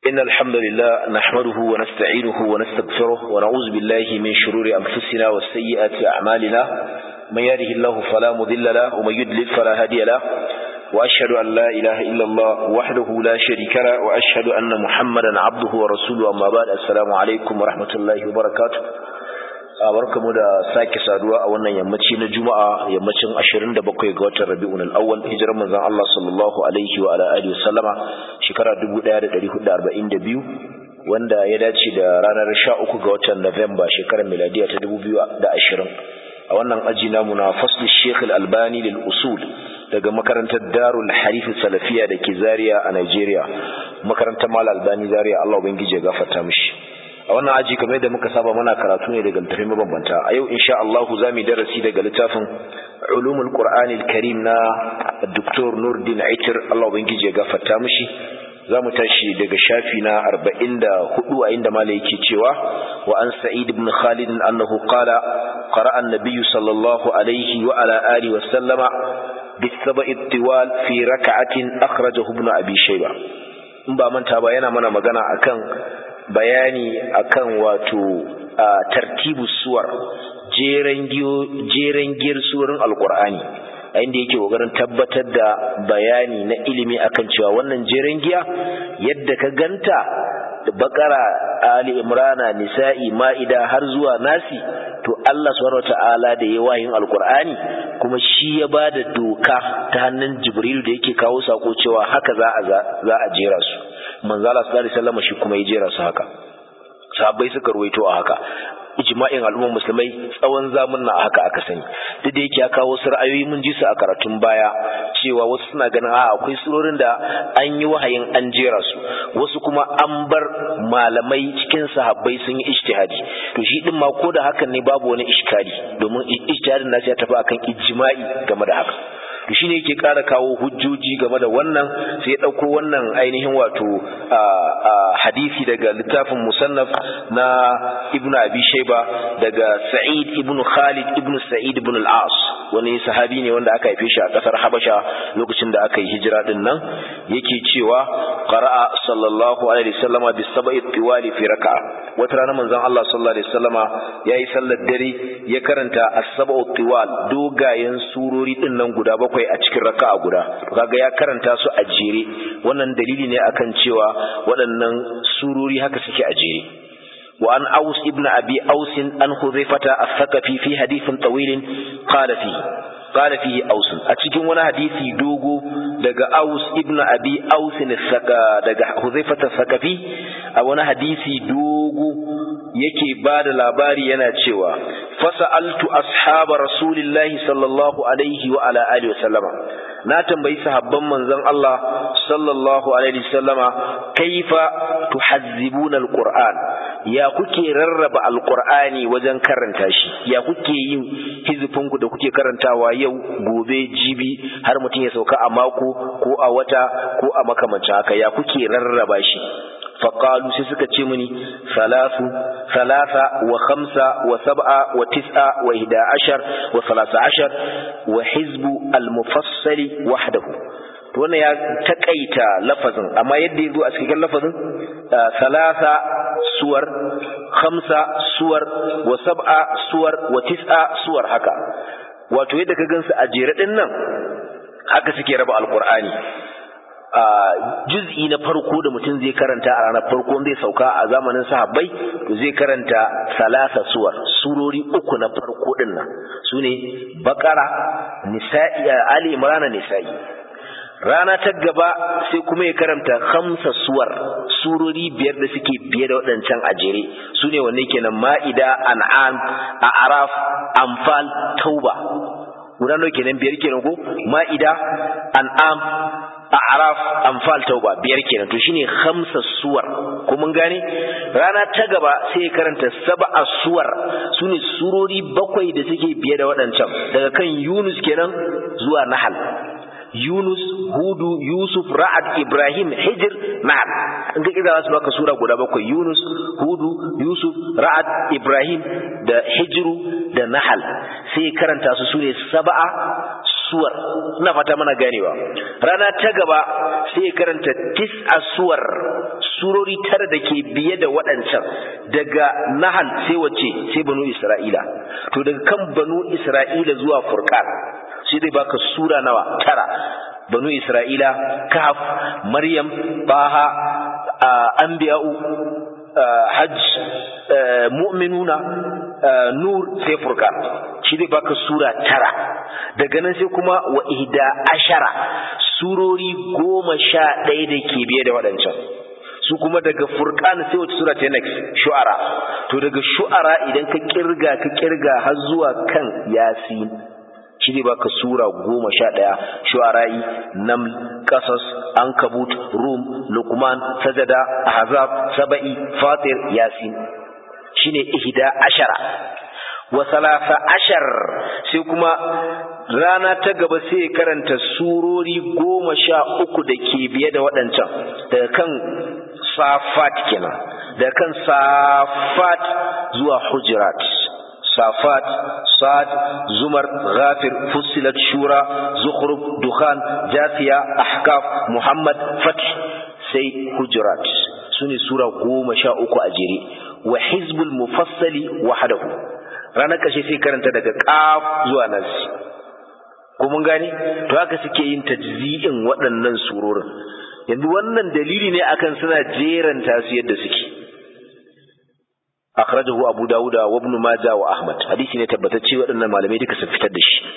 إن الحمد لله نحمده ونستعينه ونستغفره ونعوذ بالله من شرور أنفسنا والسيئات أعمالنا من يهده الله فلا مضل له ومن يضلل فلا هادي له وأشهد أن لا إله إلا الله وحده لا شريك له وأشهد أن محمدا عبده ورسوله أما بعد السلام عليكم ورحمة الله وبركاته barkamu da sake saduwa a wannan yammaci na juma'a yammacin 27 ga watan rabi'un al-awwal hijirar manzon Allah sallallahu alaihi wa ala alihi wasallama shekara 1442 wanda ya dace da ranar 13 ga watan November shekarar miladiya ta 2020 a wannan aji namu na fasl Sheikh al-Albani lil usul daga makarantar Darul Harif Salafiya da ke Zaria a Nigeria makarantar Mal Albani Zaria Allah ubangije ya gafarta mishi a wannan aji kamar yadda muka saba muna karatu ne daga littafin mabambanta a yau insha Allah za mu darasi daga littafin ulumul qur'ani karim na Dr. Nurdin Aitir Allah ubangiji ya gafarta mishi za mu tashi daga shafi na 44 a inda malai yake cewa wa an sa'id ibn khalid annahu qala qara'a an-nabiy sallallahu alaihi wa ala alihi wa sallama بالسبع الطوال في ركعة أخرجه ابن أبي شيبة in ba manta ba yana mana magana akan bayani akan wato tartibu suwar jeren giyar suwarin alkur'ani a inda yake kokarin tabbatar da bayani na ilimi akan cewa wannan jeren giya yadda ka ganta da bakara ali imrana nisa'i ma'ida har zuwa nasi to Allah subhanahu wata'ala da ya wayin alkur'ani kuma shi ya ba da doka ta hannun jibril da yake kawo sako cewa haka za a za a jera su manzala sallallahu alaihi wasallam shi kuma ya jera su haka sahabbai suka ruwaito a haka ijma'in al'ummar musulmai tsawon zamun na haka aka sani duk da yake ya kawo wasu ra'ayoyi mun ji su a karatun baya cewa wasu suna ganin a akwai surorin da an yi wahayin an jera su wasu kuma an bar malamai cikin sahabbai sun yi ijtihadi to shi din ma ko da hakan ne babu wani iskali domin ijtihadin nasu ya tafi akan ijma'i game da haka to shine yake ƙara kawo hujjoji game da wannan sai ya ɗauko wannan ainihin wato hadisi daga littafin musannaf na ibnu abi shayba daga sa'id ibnu khalid ibnu sa'id ibn al-as wani sahabi ne wanda aka haife shi a ƙasar habasha lokacin da aka yi hijira din nan yake cewa qara'a sallallahu alaihi wasallama bis sab'i tiwali fi raka'a wata rana manzon Allah sallallahu alaihi wasallama yayi sallar dare ya karanta as-sab'u tiwal dogayen surori din nan guda bakwai bakwai a cikin raka'a guda kaga ya karanta su a jere wannan dalili ne akan cewa waɗannan surori haka suke a jere wa an aus ibn abi aus an hudhaifata as-saqafi fi hadithin tawil qala fi qala fihi aus a cikin wani hadisi dogo daga aus ibn abi aus daga hudhaifata as-saqafi a wani hadisi dogo yake ba da labari yana cewa fasa'altu ashaba rasulillahi sallallahu alaihi wa ala alihi wasallama na tambayi sahabban manzon Allah sallallahu alaihi wasallama kaifa tuhazzibuna alquran ya kuke rarraba alqur'ani wajen karanta shi ya kuke yin hizfin ku da kuke karantawa yau gobe jibi har mutum ya sauka a mako ko a wata ko a makamancin haka ya kuke rarraba shi فقالوا سيسكا تشمني ثلاث ثلاثة وخمسة وسبعة وتسعة وإحدى عشر وثلاثة عشر وحزب المفصل وحده wannan ya takaita lafazin amma yadda ya zo a cikin lafazin salasa suwar khamsa suwar wa sab'a suwar wa tis'a suwar haka wato yadda ka gansu a jere din nan haka suke raba alqur'ani a juz'i na farko da mutum zai karanta a ranar farko zai sauka a zamanin sahabbai to zai karanta salasa suwar surori uku na farko din nan sune bakara nisa'i ali imran nisa'i rana ta gaba sai kuma ya karanta khamsa suwar surori biyar da suke biye da waɗancan ajere sune wanne kenan ma'ida an'am a'raf anfal tauba guda nawa kenan biyar kenan ko ma'ida an'am a'raf anfal tauba biyar kenan to shine khamsa suwar ko mun gane rana ta gaba sai ya karanta sab'a suwar sune surori bakwai da suke biye da waɗancan daga kan Yunus kenan zuwa Nahal Yunus, Hudu, Yusuf, Ra'ad, Ibrahim, Hijr, Nahl. In ka kira su baka sura guda bakwai Yunus, Hudu, Yusuf, Ra'ad, Ibrahim da Hijru da Nahl. Sai karanta su sune sab'a suwar. Ina fata mana ganewa. Rana ta gaba sai karanta tis'a suwar surori tara da ke biye da waɗancan daga nahal sai wace sai banu isra'ila to daga kan banu isra'ila zuwa furqan sai dai baka sura nawa tara banu isra'ila kahf maryam baha anbiya'u hajj mu'minuna nur sai furqan shi dai baka sura tara daga nan sai kuma wa ihda ashara surori goma sha ɗaya da ke biye da waɗancan su kuma daga furqan sai wata sura ta next shu'ara to daga shu'ara idan ka kirga ka kirga har zuwa kan yasin shi ne baka sura goma sha ɗaya shu'ara'i naml qasas ankabut rum luqman sajada ahzab saba'i fatir yasin shine ihda ashara wa salasa ashar sai kuma rana ta gaba sai karanta surori goma sha uku da ke biye da waɗancan daga kan safat kenan daga kan safat zuwa hujurat safat sad zumar ghafir fussilat shura zukhruf dukhan jasiya ahkaf muhammad fath sai hujurat sune sura goma sha uku a jere wa hizbul mufassali wahdahu ranar ƙarshe sai karanta daga ƙaf zuwa nas ko mun gane to haka suke yin tajzi'in waɗannan surorin yanzu wannan dalili ne akan suna jeranta su yadda suke akhrajahu abu dawuda wa ibn majah wa ahmad hadisi ne tabbatacce waɗannan malamai duka sun fitar da shi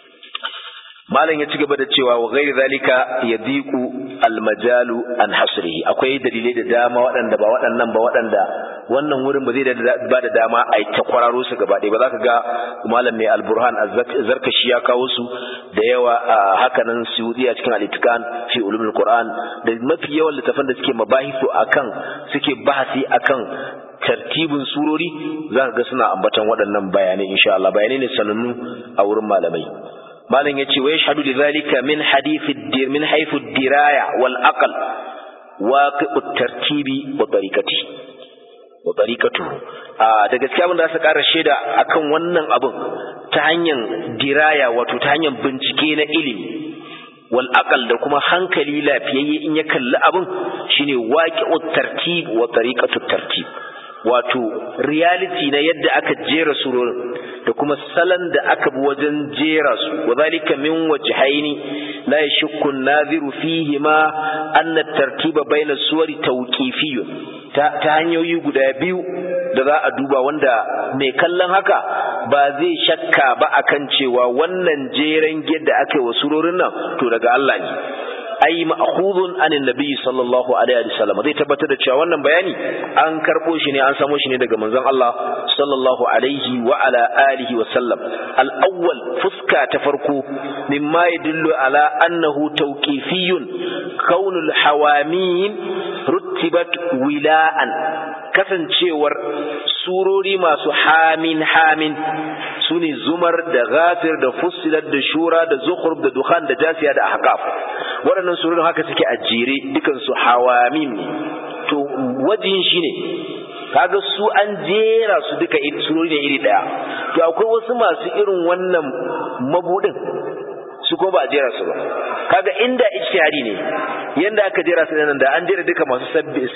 malam ya ci gaba da cewa wa ghairi zalika yadiqu almajalu an hasrihi akwai dalilai da dama waɗanda ba waɗannan ba waɗanda wannan wurin ba zai ba da dama a yi ta kwararo su gaba ɗaya ba za ka ga malam mai alburhan zarkashi ya kawo su da yawa a hakanan suyudi a cikin alitikan fi ulumul qur'an da mafi yawan littafan da suke mabahisu akan suke bahasi akan tartibin surori za ka ga suna ambatan waɗannan bayanai insha Allah bayanai ne sanannu a wurin malamai malam yace wa yashhadu lidhalika min hadith ad-dir min haythu ad-diraya wal aql waqi'u at-tartibi wa tariqati wa tariqatuhu a da gaskiya mun da su ƙara shaida akan wannan abun ta hanyar diraya wato ta hanyar bincike na ilimi wal aqal da kuma hankali lafiyayye in ya kalli abun shine waqi'u at-tartib wa tariqatu at-tartib wato reality na yadda aka jera surorin da kuma salon da aka bi wajen jera su wadhalika min wajhaini la yashukku an-nadhiru fihi ma anna at-tartiba bayna suwari tawqifiyyun ta, ta hanyoyi guda biyu da za a duba wanda mai kallon haka ba zai shakka ba akan cewa wannan jeren yadda aka yi wa surorin nan to daga Allah ne ai ma'khudun anin nabi sallallahu alaihi wa sallam zai tabbatar da cewa wannan bayani an karbo shi ne an samo shi ne daga manzon Allah sallallahu alaihi wa ala alihi wa sallam al-awwal fuska ta farko mimma yadullu ala annahu tawqifiyyun kaunul hawamin ruttibat wila'an kasancewar surori masu hamin hamin su ne zumar da ghafir da fussilat da shura da zukhruf da dukhan da jasiya da ahqaf waɗannan surorin haka suke a jere dukan su hawamim ne to wajin shine kaga su an jera su duka surori ne iri daya to akwai wasu masu irin wannan mabudin su ko ba a jera su ba kaga inda ijtihadi ne yanda aka jera su nan da an jera duka masu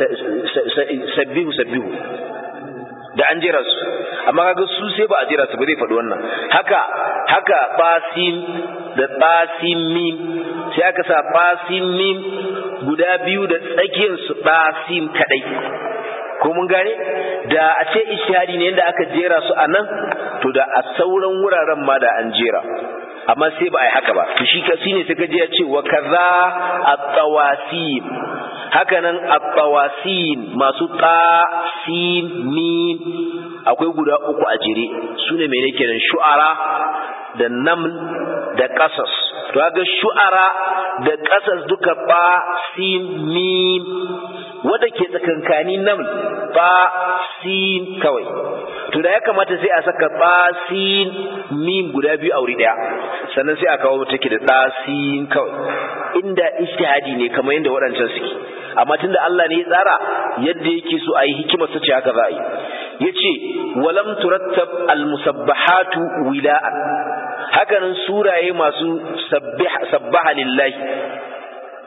sabbihu sabbihu da an jera su amma kaga su sai ba a jera su ba zai faɗi wannan haka haka basin da basin mim sai aka sa basin mim guda biyu da tsakiyar su basin kadai ko mun gane da a ce ijtihadi ne yanda aka jera su a nan to da a sauran wuraren ma da an jera amma sai ba a yi haka ba to shi kasi ne suka je ya ce wa kaza at-tawasim haka nan at-tawasim masu ta sin mim akwai guda uku a jere su ne mene kenan shu'ara da naml da qasas to ga shu'ara da qasas duka ba sin mim wanda ke tsakankani naml ba sin kawai to da ya kamata sai a saka basin mim guda biyu a wuri daya sannan sai a kawo take da dasin kawai inda ijtihadi ne kamar yadda waɗancan suke amma tunda Allah ne ya tsara yadda yake so a yi hikimar sa ce haka za a yi yace walam turattab almusabbahatu wila'an hakanan suraye masu sabbaha lillahi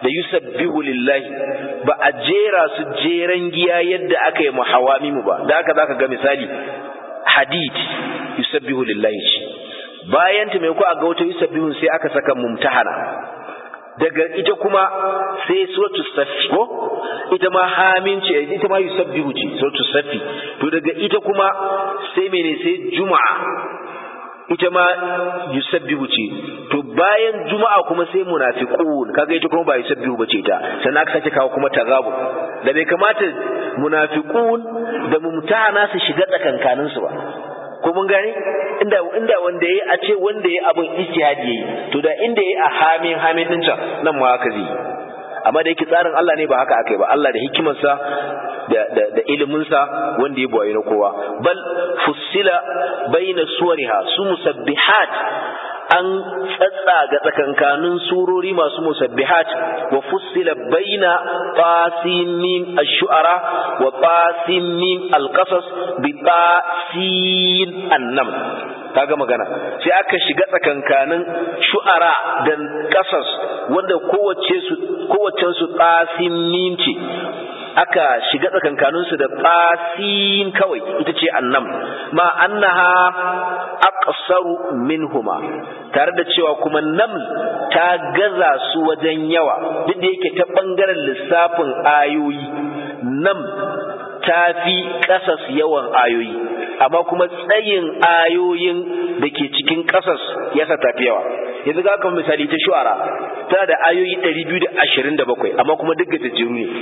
da yusabbihu lillahi ba a jera su jeran giya yadda aka yi muhawamimu ba da haka zaka ga misali hadid yusabbihu lillahi ce bayan ta mai ko a ga wata yusabbihu sai aka saka mumtahana daga ita kuma sai suratul safi ko ita ma hamin ce ita ma yusabbihu ce suratul safi to daga ita kuma sai mene sai juma'a ita ma yusabbihu ce to bayan juma'a kuma sai munafiqun kaga ita kuma ba yusabbihu bace ta sannan aka sake kawo kuma tagabu da bai kamata munafiqun da mumtahana su shiga tsakankanin su ba ko mun gane inda inda wanda yayi a ce wanda yayi abin ijtihadi yayi to da inda yayi a hamin hamin din can nan ma haka zai amma da yake tsarin Allah ne ba haka akai ba Allah da hikimarsa da da, da iliminsa wanda ya boye na kowa bal fussila baina suwariha su musabbihat an tsatsaga tsakankanin surori masu musabbihat wa fussila baina tasimim ash-shu'ara wa tasimim al-qasas bi tasin annam kaga magana sai aka shiga tsakankanin shu'ara da qasas wanda kowace su kowace su tasimim ce aka shiga tsakankanin su da tasin kawai ita ce annam ma annaha aqsaru minhuma tare da cewa kuma naml ta gaza su wajen yawa duk da yake ta bangaren lissafin ayoyi nam ta fi ƙasas yawan ayoyi amma kuma tsayin ayoyin da ke cikin ƙasas ya sa tafi yawa yanzu ga kamar misali ta shu'ara tana da ayoyi 227 amma kuma duk gajejeru ne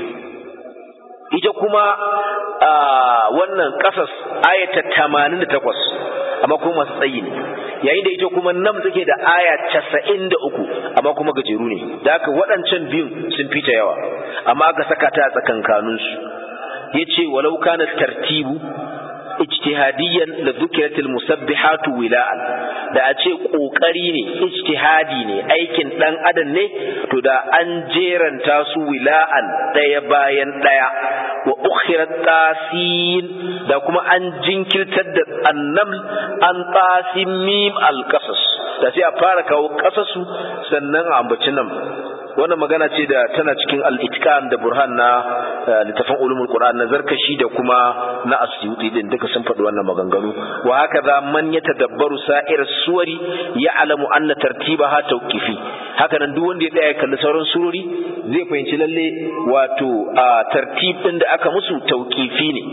ita kuma wannan ƙasas ayata 88 amma kuma masu tsayi ne yayin da ita kuma nam take da aya casa'in da uku amma kuma gajeru ne da haka waɗancan biyun sun fita yawa amma aka saka ta a tsakankaninsu ya ce walau kana tartibu ijtihadiyan la dhukiratil musabbihatu wila'an da a ce kokari ne ijtihadi ne aikin dan adam ne to da an jeranta su wila'an daya bayan daya wa ukhirat tasin da kuma an jinkirtar da annam an tasin mim alqasas da sai a fara kawo qasasu sannan a ambaci nan wannan magana ce da tana cikin al-itqan da burhan na littafin ulumul qur'an na zarkashi da kuma na asyuti din duka sun faɗi wannan maganganu wa haka za man ya tadabbaru sa'ir suwari ya alamu anna tartibaha tawqifi haka nan duk wanda ya tsaya kalli sauran surori zai fahimci lalle wato a tartib din da aka musu tawqifi ne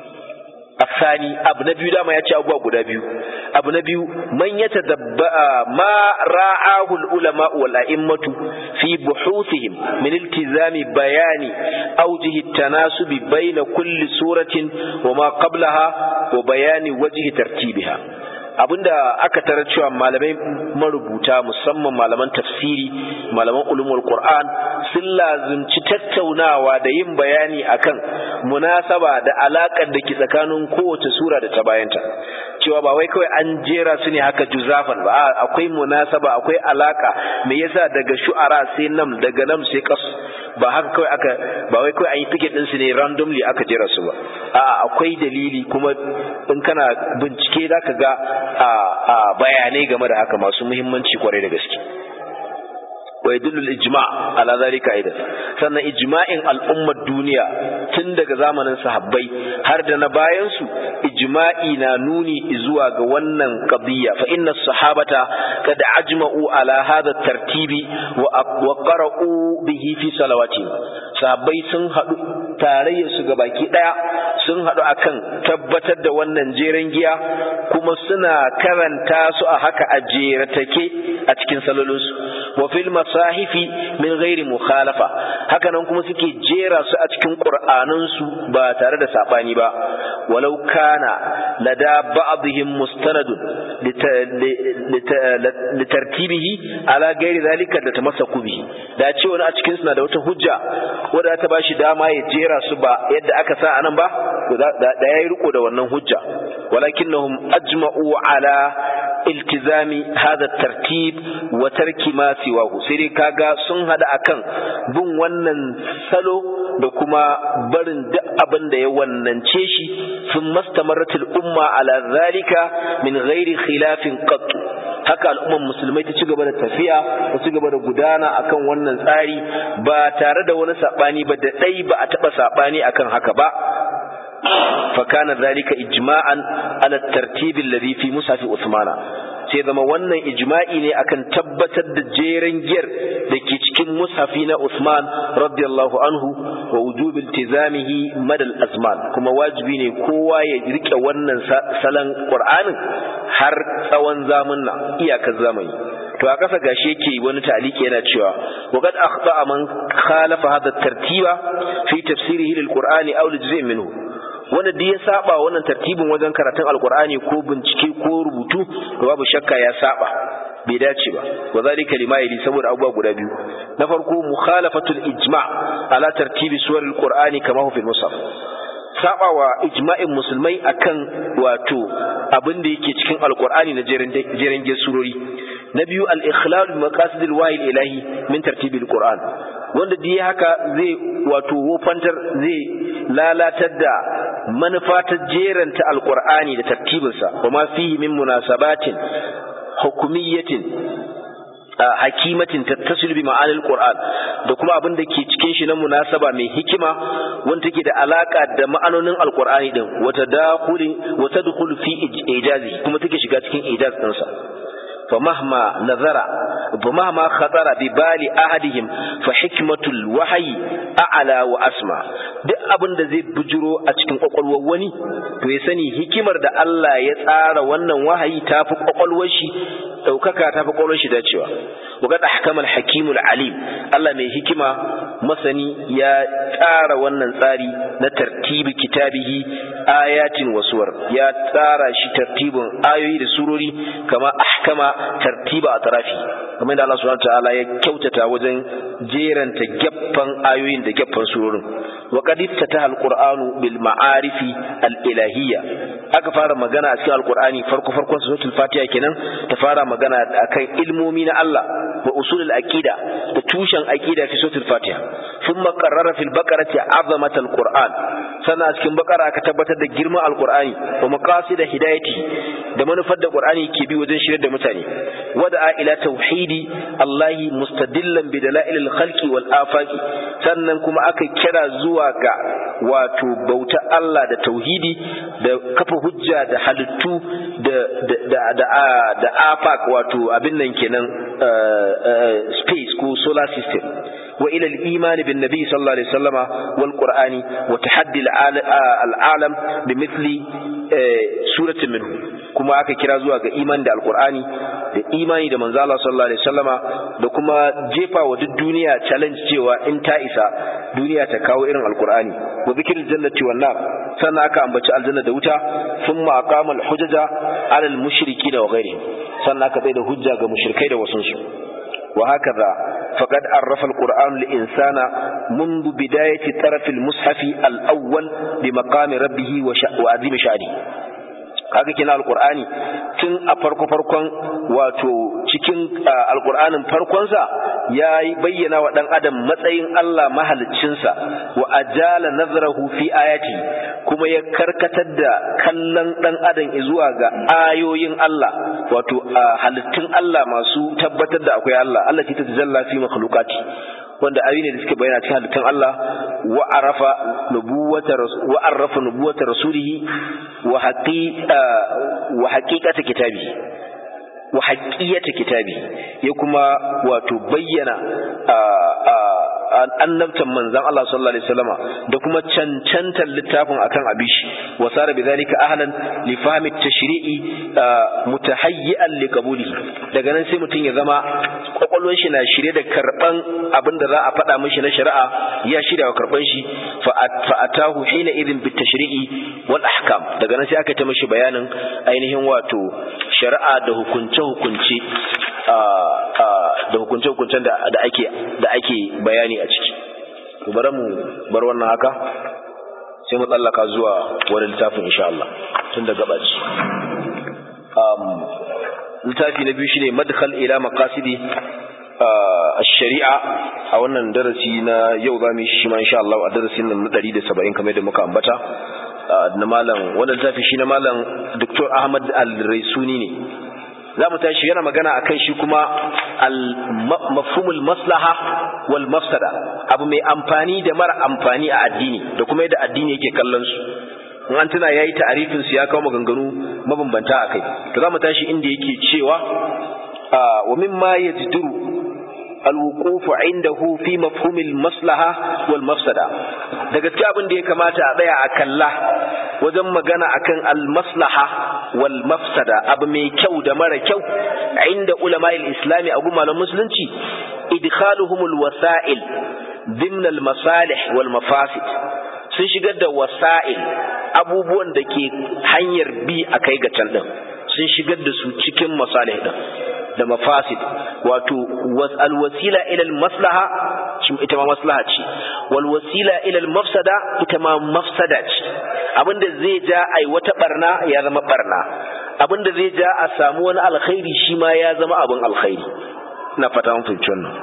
الثاني abu na biyu dama ya ce abubuwa guda biyu abu na biyu man ya tadabba ma ra'ahu al-ulama wal a'immatu fi buhuthihim min iltizami bayani awjihi at-tanasubi bayna kulli suratin wa ma qablaha wa bayani wajhi tartibiha abinda aka tarar cewa malamai marubuta musamman malaman tafsiri malaman ulumul qur'an sun lazumci tattaunawa da yin bayani akan munasaba da alakar da ke tsakanin kowace sura da ta bayanta cewa ba wai kawai an jera su ne haka juzafan ba akwai munasaba akwai alaka me yasa daga shu'ara sai nam daga nam sai qas ba haka kawai aka ba wai kawai an yi ticket din su ne randomly aka jera su ba a'a akwai dalili kuma in kana bincike zaka ga a bayanai game da haka masu muhimmanci kwarai da gaske wa yadullu ijma ala zalika aidan sannan ijma'in al'ummar duniya tun daga zamanin sahabbai har da na bayan su ijma'i na nuni zuwa ga wannan qadiyya fa inna sahabata kad ajma'u ala hadha tartibi wa qara'u bihi fi salawati sahabbai sun hadu tarayyar su ga baki daya sun hadu akan tabbatar da wannan jeren giya kuma suna karanta su a haka a jeratake a cikin salolinsu wa fil masahifi min ghairi mukhalafa hakanan kuma suke jera su a cikin qur'anin su ba tare da sabani ba walau kana lada ba'dihim mustanadun litartibihi ala ghairi zalika da tamassaku bihi da ce wani a cikin su na da wata hujja wanda ta bashi dama ya jera su ba yadda aka sa anan ba da yayi riko da wannan hujja walakinnahum ajma'u ala iltizami hadha tartib wa tarki ma siwahu sai dai kaga sun hada akan bin wannan salo da kuma barin duk abin da ya wannance shi sun mastamarratul umma ala zalika min ghairi khilafin qat haka al'umman musulmai ta ci gaba da tafiya ta ci gaba da gudana akan wannan tsari ba tare da wani sabani ba da dai ba a taba sabani akan haka ba فكان ذلك إجماعا على الترتيب الذي في مصحف عثمان sai zama wannan ijma'i ne akan tabbatar da jeren giyar da ke cikin mushafi na Usman radiyallahu anhu wa wujubil iltizamihi madal azman kuma wajibi ne kowa ya rike wannan salon Qur'anin har tsawon zamanna iyakar zamani to a kasa gashi yake wani taliki yana cewa wa qad akhta man khalafa hadha tartiba fi tafsirihi lil Qur'ani aw lijza'in minhu wanda duk ya saba wannan tartibin wajen karatun alkur'ani ko bincike ko rubutu to babu shakka ya saba bai dace ba wa zalika lima yali saboda abubuwa guda biyu na farko mukhalafatul ijma' ala tartibi suwar alqur'ani kama hu fil musaf sabawa ijma'in musulmai akan wato abin da yake cikin alqur'ani na jeren surori na biyu al-ikhlal bi maqasid al-wahy ilahi min tartibi al-qur'an wanda dai haka zai wato wofantar zai lalatar da manufa ta jeranta alqur'ani da tartibinsa kuma fihi min munasabatin hukumiyyatin hakimatin tattasilu bi ma'anil qur'an da kuma abin da ke cikin shi na munasaba mai hikima wanda take da alaka da ma'anonin alqur'ani din wata dakhuli wata dukhulu fi ijazi kuma take shiga cikin ijaz din sa فمهما نظر فمهما خطر ببال أحدهم فحكمة الوحي أعلى وأسمى duk abin da zai bujiro a cikin kwakwalwar wani to ya sani hikimar da Allah ya tsara wannan wahayi ta fi kwakwalwar shi ɗaukaka ta fi kwakwalwar shi dacewa wa ga ahkamal hakimul alim Allah mai hikima masani ya tsara wannan tsari na tartibi kitabihi ayatin wasuwar ya tsara shi tartibin ayoyi da surori kama ahkama tartiba a tarafi kamar da Allah subhanahu ta'ala ya kyautata wajen jeranta gaffan ayoyin da gaffan surorin wa qad iftataha alqur'anu bil ma'arifi al-ilahiyya aka fara magana a cikin alqur'ani farko farkon suratul fatiha kenan ta fara magana akan ilmomi na Allah wa usulul aqida da tushen aqida fi suratul fatiha thumma qarrara fil baqarati azamat alqur'an sannan a cikin baqara aka tabbatar da girman alqur'ani wa maqasid hidayati da manufar da qur'ani ke bi wajen shirar da mutane wada'a ila tauhidi Allahi mustadillan bi dalailil khalqi wal afaqi sannan kuma aka kira zuwa ga wato bauta Allah da tauhidi da kafa hujja da halittu da da da da afaq wato abin nan kenan space ko solar system وإلى الإيمان بالنبي صلى الله عليه وسلم والقرآن وتحدي العالم بمثل سورة منه kuma aka kira zuwa ga imani da alkur'ani da imani da manzo Allah sallallahu alaihi wasallama da kuma jefa wa duk duniya challenge cewa in ta isa duniya ta kawo irin alkur'ani wa zikril jannati wan nar sannan aka ambaci aljanna da wuta thumma aqama al-hujaja ala al-mushriki da ghairi sannan aka tsaya da hujja ga mushrikai da wasunsu وهكذا فقد عرف القرآن الإنسان منذ بداية طرف المصحف الأول بمقام ربه وعظيم شأنه haka kina alqur'ani tun a farko farkon wato cikin alqur'anin farkonsa ya bayyana wa dan adam matsayin Allah mahaliccinsa wa ajala nazarahu fi ayati kuma ya karkatar da kallon dan adam zuwa ga ayoyin Allah wato halittun Allah masu tabbatar da akwai Allah Allah ta tajalla fi makhluqati wanda ayoyi ne da suke bayyana cikin halittun Allah wa arafa nubuwata wa arafa nubuwata rasulihi wa haqi wa haqiqata kitabi wa haqiyata kitabi ya kuma wato bayyana annabtan manzon Allah sallallahu alaihi wasallama da kuma cancantar littafin akan abishi wa sara bidhalika ahlan li fahmi tashri'i mutahayyi'an li qabulihi daga nan sai mutum ya zama kwakwalwar shi na shirye da karban abin da za a faɗa mishi na shari'a ya shirya wa karban shi fa atahu hina idin bit tashri'i wal ahkam daga nan sai aka ta mishi bayanin ainihin wato shari'a da hukunce hukunce da hukunce hukuncen da ake da ake bayani a ciki to bari mu bar wannan haka sai mu tsallaka zuwa wani littafin insha Allah tun da gabaci um littafi na biyu shine madkhal ila maqasidi الشريعة a wannan darasi na yau za mu yi shi ma insha Allah a darasin nan na 170 kamar da muka ambata na malam wannan littafi shi na malam Dr. Ahmad Al-Raisuni ne za mu tashi yana magana akan shi kuma mafhumul maslaha wal mafsada abu mai amfani da mara amfani a addini da kuma yadda addini yake kallon su in an tuna yayi ta'arifin su ya kawo maganganu mabambanta akai to za mu tashi inda yake cewa wa mimma yajduru الوقوف عنده في مفهوم المصلحة والمفسدة da gaske abin da ya kamata a tsaya a kalla wajen magana akan almaslaha wal mafsada abu mai kyau da mara kyau inda ulama islami a gumalan musulunci idkhaluhumul wasa'il dimna al masalih wal mafasid sun shigar da wasa'il abubuwan da ke hanyar bi a kai ga can din sun shigar da su cikin masalih din da mafasid wato alwasila ila maslaha ita ma maslaha ce wal wasila ila mafsada ita ma mafsada ce abinda zai ja ai wata barna ya zama barna abinda zai ja a samu wani alkhairi shi ma ya zama abin alkhairi ina fata mun fahimci wannan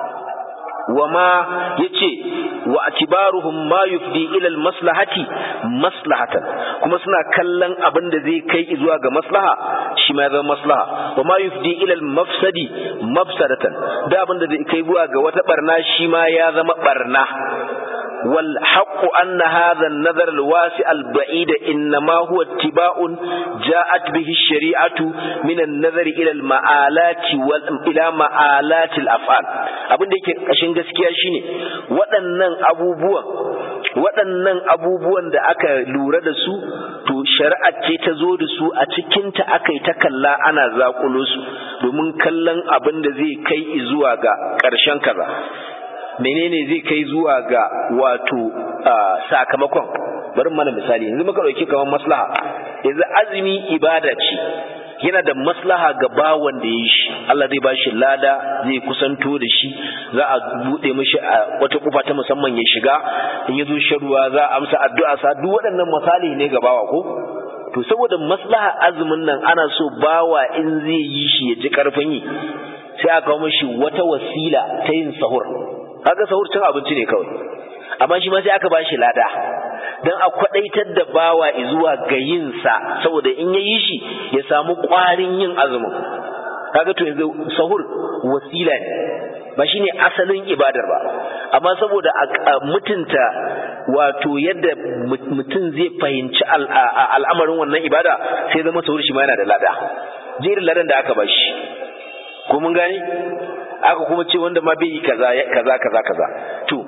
وما يتي واعتبارهم ما يفضي الى المصلحه مصلحه kuma suna kallon abin da zai kai zuwa ga maslaha shi ma zama maslaha wa ma yufdi ila al-mafsadi mafsadatan da abin da zai kai zuwa ga wata barna shi ma ya zama barna wal haqqu anna hadha an-nazar al-wasi' al-ba'id inma huwa ittiba'un ja'at bihi ash-shari'atu min an-nazar ila al-ma'alati wal ila ma'alati al-af'al abin da yake kashin gaskiya shine waɗannan abubuwan waɗannan abubuwan da aka lura da su to shari'a ce ta zo da su a cikinta aka yi ta kalla ana zakulo su domin kallon abin da zai kai zuwa ga ƙarshen kaza menene zai kai zuwa ga wato sakamakon bari mana misali yanzu muka ɗauki kamar maslaha yanzu azumi ibada ce yana da maslaha ga bawan da ya shi Allah zai ba shi lada zai kusanto da shi za a buɗe mishi a wata kufa ta musamman ya shiga in ya zo sharuwa za a amsa addu'a sa duk waɗannan misali ne ga bawa ko to saboda maslaha azumin nan ana so bawa in zai yi shi ya ji karfin yi sai aka kawo mishi wata wasila ta yin sahur kaga sahur cin abinci ne kawai amma shi ma sai aka ba shi lada don a kwadaitar da bawa zuwa ga yinsa saboda in ya yi shi ya samu ƙwarin yin azumin kaga to yanzu sahur wasila ne ba shine asalin ibadar ba amma saboda a mutunta wato yadda mutum zai fahimci al'amarin wannan ibada sai zama sahur shi ma yana da lada jerin ladan da aka bashi ko mun gane aka kuma ce wanda ma bai yi kaza kaza kaza kaza to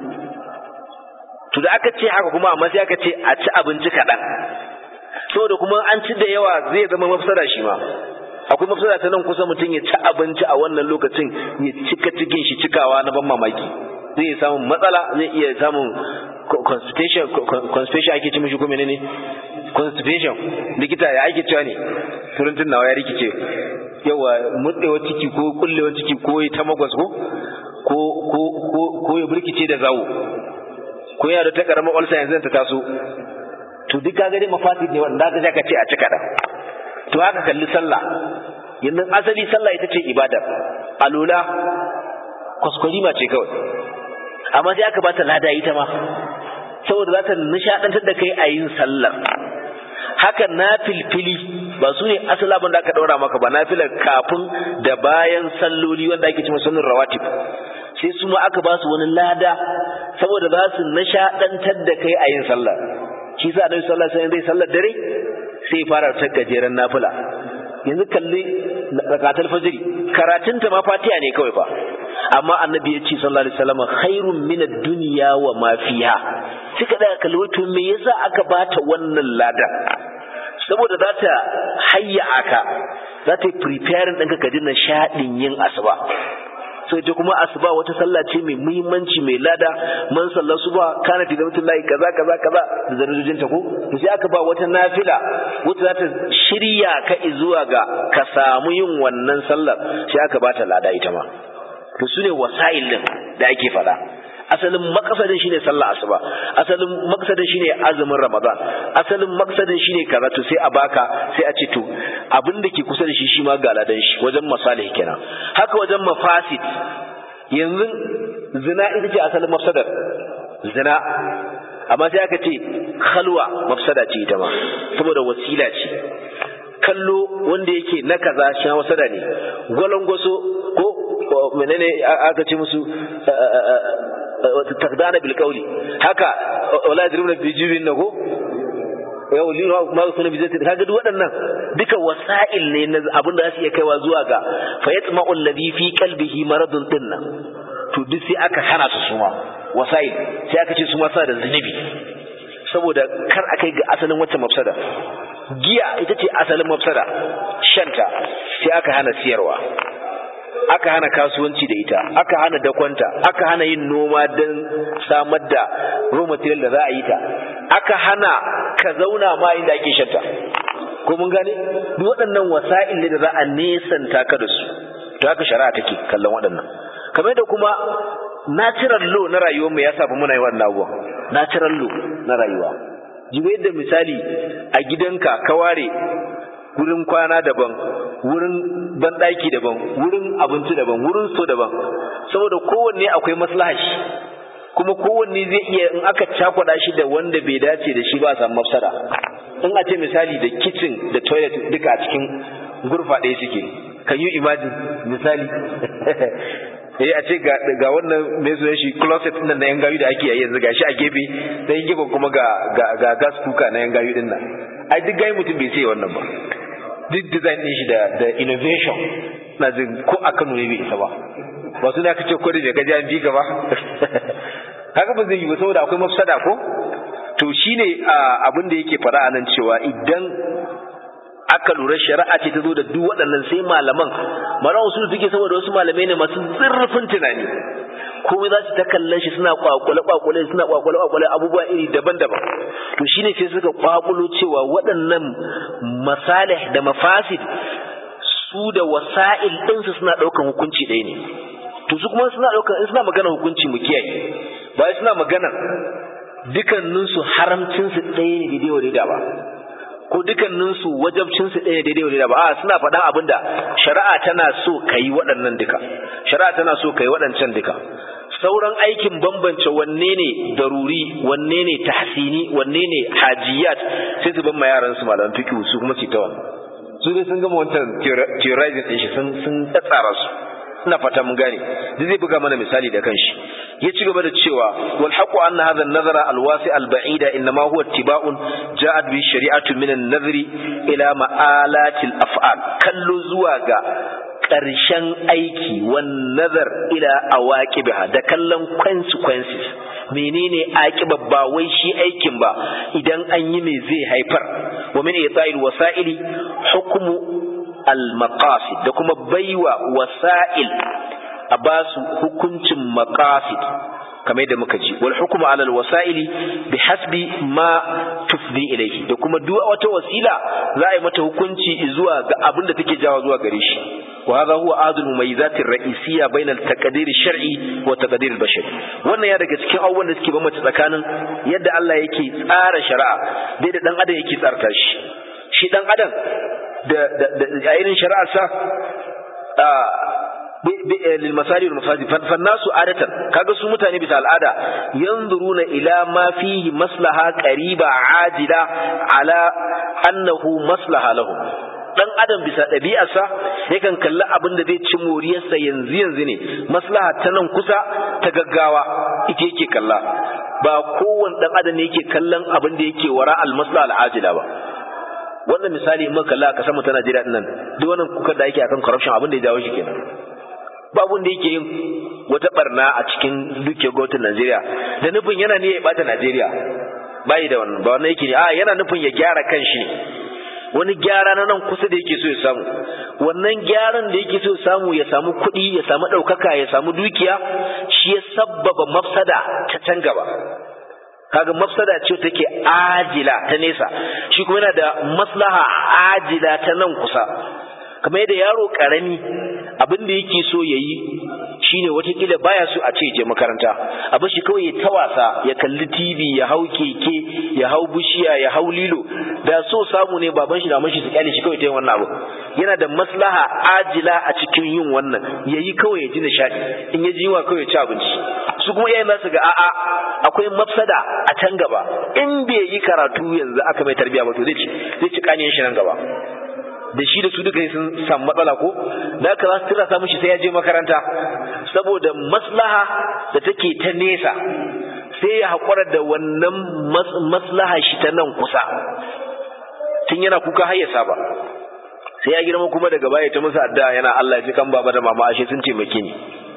to da aka ce haka kuma amma sai aka ce a ci abinci kaɗan saboda kuma an ci da yawa zai zama mafsada shi ma akwai mafsada ta nan kusa mutum ya ci abinci a wannan lokacin ya cika cikin shi cikawa na ban mamaki zai iya samun matsala zai iya samun constipation constipation ake ci mishi ko menene constipation likita ya ake cewa ne turancin nawa ya rikice yawa mutsewa ciki ko kullewa ciki ko ta magwas ko ko ko ko ya burkice da zawo ko yana da ta karamar ulcer yanzu ta taso to duk kaga dai mafasid ne wanda zaka ka ce a cika da to haka kalli sallah yanzu asali sallah ita ce ibadar alula kwaskwarima ce kawai amma sai aka bata lada ita ma saboda za ta nishadantar da kai a yin sallar haka na filfili ba su ne asali abin da aka daura maka ba na filar kafin da bayan salloli wanda ake cewa sunan rawatib sai su ma aka ba su wani lada saboda za su nishadantar da kai a yin sallah shi sa annabi sallallahu alaihi wasallam zai sallar dare sai fara ta gajeren nafila yanzu kalli rakatul fajr karatun ta ma fatiha ne kawai fa amma annabi ya ce sallallahu alaihi wasallam khairun min ad-dunya wa ma fiha suka daga kalli wato me yasa aka bata wannan lada saboda za ta hayya aka za ta yi preparing ɗinka ka ji nishaɗin yin asuba so ita kuma asuba wata sallah ce mai muhimmanci mai lada man sallar suba kana fi zamatin layi kaza kaza kaza da zarujin ta ko to sai aka ba wata nafila wata za ta shirya ka zuwa ga ka samu yin wannan sallar sai aka ba ta lada ita ma to su ne wasa'il din da ake faɗa asalin maksadin shine sallah asuba asalin maksadin shine azumin ramadan asalin maksadin shine kaza to sai a baka sai a ce to abin da ke kusa da shi shi ma ga ladan shi wajen masalih kenan haka wajen mafasid yanzu zina ita ce asalin mafsadar zina amma sai aka ce khalwa mafsada ce ita ma saboda wasila ce kallo wanda yake na kaza shi wasada ne gwalangwaso ko menene aka ce musu takdana bil qawli haka wala yadribuna bi jibin nago yau lino ma suna bi zai kaga duk waɗannan duka wasa'il ne na abin da za su iya kaiwa zuwa ga fa yatma'u alladhi fi qalbihi maradun dinnan to duk sai aka hana su suma wasa'il sai aka ce su ma sa da zunubi saboda kar a kai ga asalin wacce mafsada giya ita ce asalin mafsada shanta sai aka hana siyarwa aka hana kasuwanci da ita aka hana dakwanta aka hana yin noma don samar da raw material da za a yi ta aka hana ka zauna ma inda ake shanta ko mun gane duk waɗannan wasa'il ne da za a nesanta ka da su to haka shari'a take kallon waɗannan kamar da kuma natural law na rayuwarmu ya sa muna yi wannan abubuwan natural law na rayuwa jibe yadda misali a gidanka ka ware wurin kwana daban wurin banɗaki daban wurin abinci daban wurin so daban saboda kowanne akwai maslaha shi kuma kowanne zai iya in aka cakwada shi da wanda bai dace da shi ba a samu mafsada in a ce misali da kitchen da toilet duka a cikin gurfa ɗaya suke can you imagine misali eh a ce ga ga wannan mai sunan shi closet din na yan gayu da ake yi yanzu gashi a gefe sai gefen kuma ga ga ga gas cooker na yan gayu din nan ai duk gayi mutum bai sai wannan ba duk design din shi da da innovation na jin ko a Kano ne bai isa ba ba su da kace ko da ga jan bi gaba haka ba zai yi ba saboda akwai mafsada ko to shine abin da yake fara anan cewa idan aka lura shari'a ce ta zo da duk waɗannan sai malaman malaman su suke saboda wasu malamai ne masu zurfin tunani komai za su ta kallon shi suna kwakwale kwakwale suna kwakwale kwakwale abubuwa iri daban-daban to shine sai suka kwakulo cewa waɗannan masalih da mafasid su da wasa'il ɗinsu suna ɗaukan hukunci ɗaya ne to su kuma suna ɗaukan in suna magana hukunci mu kiyaye ba suna magana dukanninsu haramcinsu ɗaya ne daidai wa daidai ba ko dukanninsu wajabcinsu ɗaya daidai wadda ba a suna faɗan abin da shari'a tana so ka yi waɗannan duka shari'a tana so ka yi waɗancan duka sauran aikin bambance wanne ne daruri wanne ne tahsini wanne ne hajiyat sai su ban ma yaran su malaman fiqh su kuma ci ta wannan su dai sun gama wancan theorizing din shi sun sun tsatsara su ina fata mun gane duk zai buga mana misali da kanshi ya ci gaba da cewa wal haqu anna hadha an-nazara al-wasi al-ba'ida inma huwa ittiba'un ja'at bi shari'atu min an-nazri ila ma'alati al-af'al kallo zuwa ga ƙarshen aiki wan nazar ila awaqibiha da kallon consequences menene aqiba ba wai shi aikin ba idan an yi me zai haifar wa min ita'il wasa'ili hukmu al-maqasid da kuma baiwa wasa'il a basu hukuncin maqasid kamar yadda muka ji wal hukmu ala al-wasa'ili bi hasbi ma tufdi ilayhi da kuma duk wata wasila za a yi mata hukunci zuwa ga abin da take jawo zuwa gare shi wa hadha huwa adul mumayyizat ar-ra'isiyya bayna al-taqdir ash-shar'i wa taqdir al-bashari wannan ya daga cikin abubuwan da suke bambanta tsakanin yadda Allah yake tsara shari'a da yadda dan adam yake tsarta shi shi dan adam da da irin shari'ar sa للمصالح والمفاسد فالناس عادة kaga su mutane bisa al'ada yanzuruna ila ma fihi maslaha qariba ajila ala annahu maslaha lahum dan adam bisa ɗabi'arsa yakan kalli abin da zai ci moriyarsa yanzu yanzu ne maslaha ta nan kusa ta gaggawa ita yake kalla ba kowane dan adam ne yake kallon abin da yake wara al maslaha al ajila ba wannan misali in muka kalla a kasar mu ta Najeriya din nan duk wannan kuka da yake akan corruption abin da ya jawo shi kenan babu da yake yin wata barna a cikin duke gwamnatin Najeriya da nufin yana ne ya bata Najeriya bai da wannan ba wannan yake ne a yana nufin ya gyara kanshi ne wani gyara na nan kusa da yake so ya samu wannan gyaran da yake so ya samu ya samu kuɗi ya samu ɗaukaka ya samu dukiya shi ya sabbaba mafsada ta can gaba kaga mafsada ce take ajila ta nesa shi kuma yana da maslaha ajila ta nan kusa kamar yadda yaro karami abin da yake so ya yi shine watakila baya so a ce je makaranta abin shi kawai ya ta wasa ya kalli tv ya hau keke ya hau bishiya ya hau lilo da so samu ne baban shi da mashi su kyale shi kawai ta yin wannan abu yana da maslaha ajila a cikin yin wannan ya yi kawai ya ji nishadi in ya ji yunwa kawai ya ci abinci su kuma iyayen su ga a'a akwai mafsada a can gaba in bai yi karatu yanzu aka mai tarbiya ba to zai ci zai ci kaniyan shi nan gaba da shi da su duka sun samu matsala ko da haka za su tura sa mishi sai ya je makaranta saboda maslaha da take ta nesa sai ya haƙura da wannan maslaha shi ta nan kusa tun yana kuka har ya saba sai ya girma kuma daga baya ta musu addu'a yana Allah ya ji kan baba da mama ashe sun taimake ni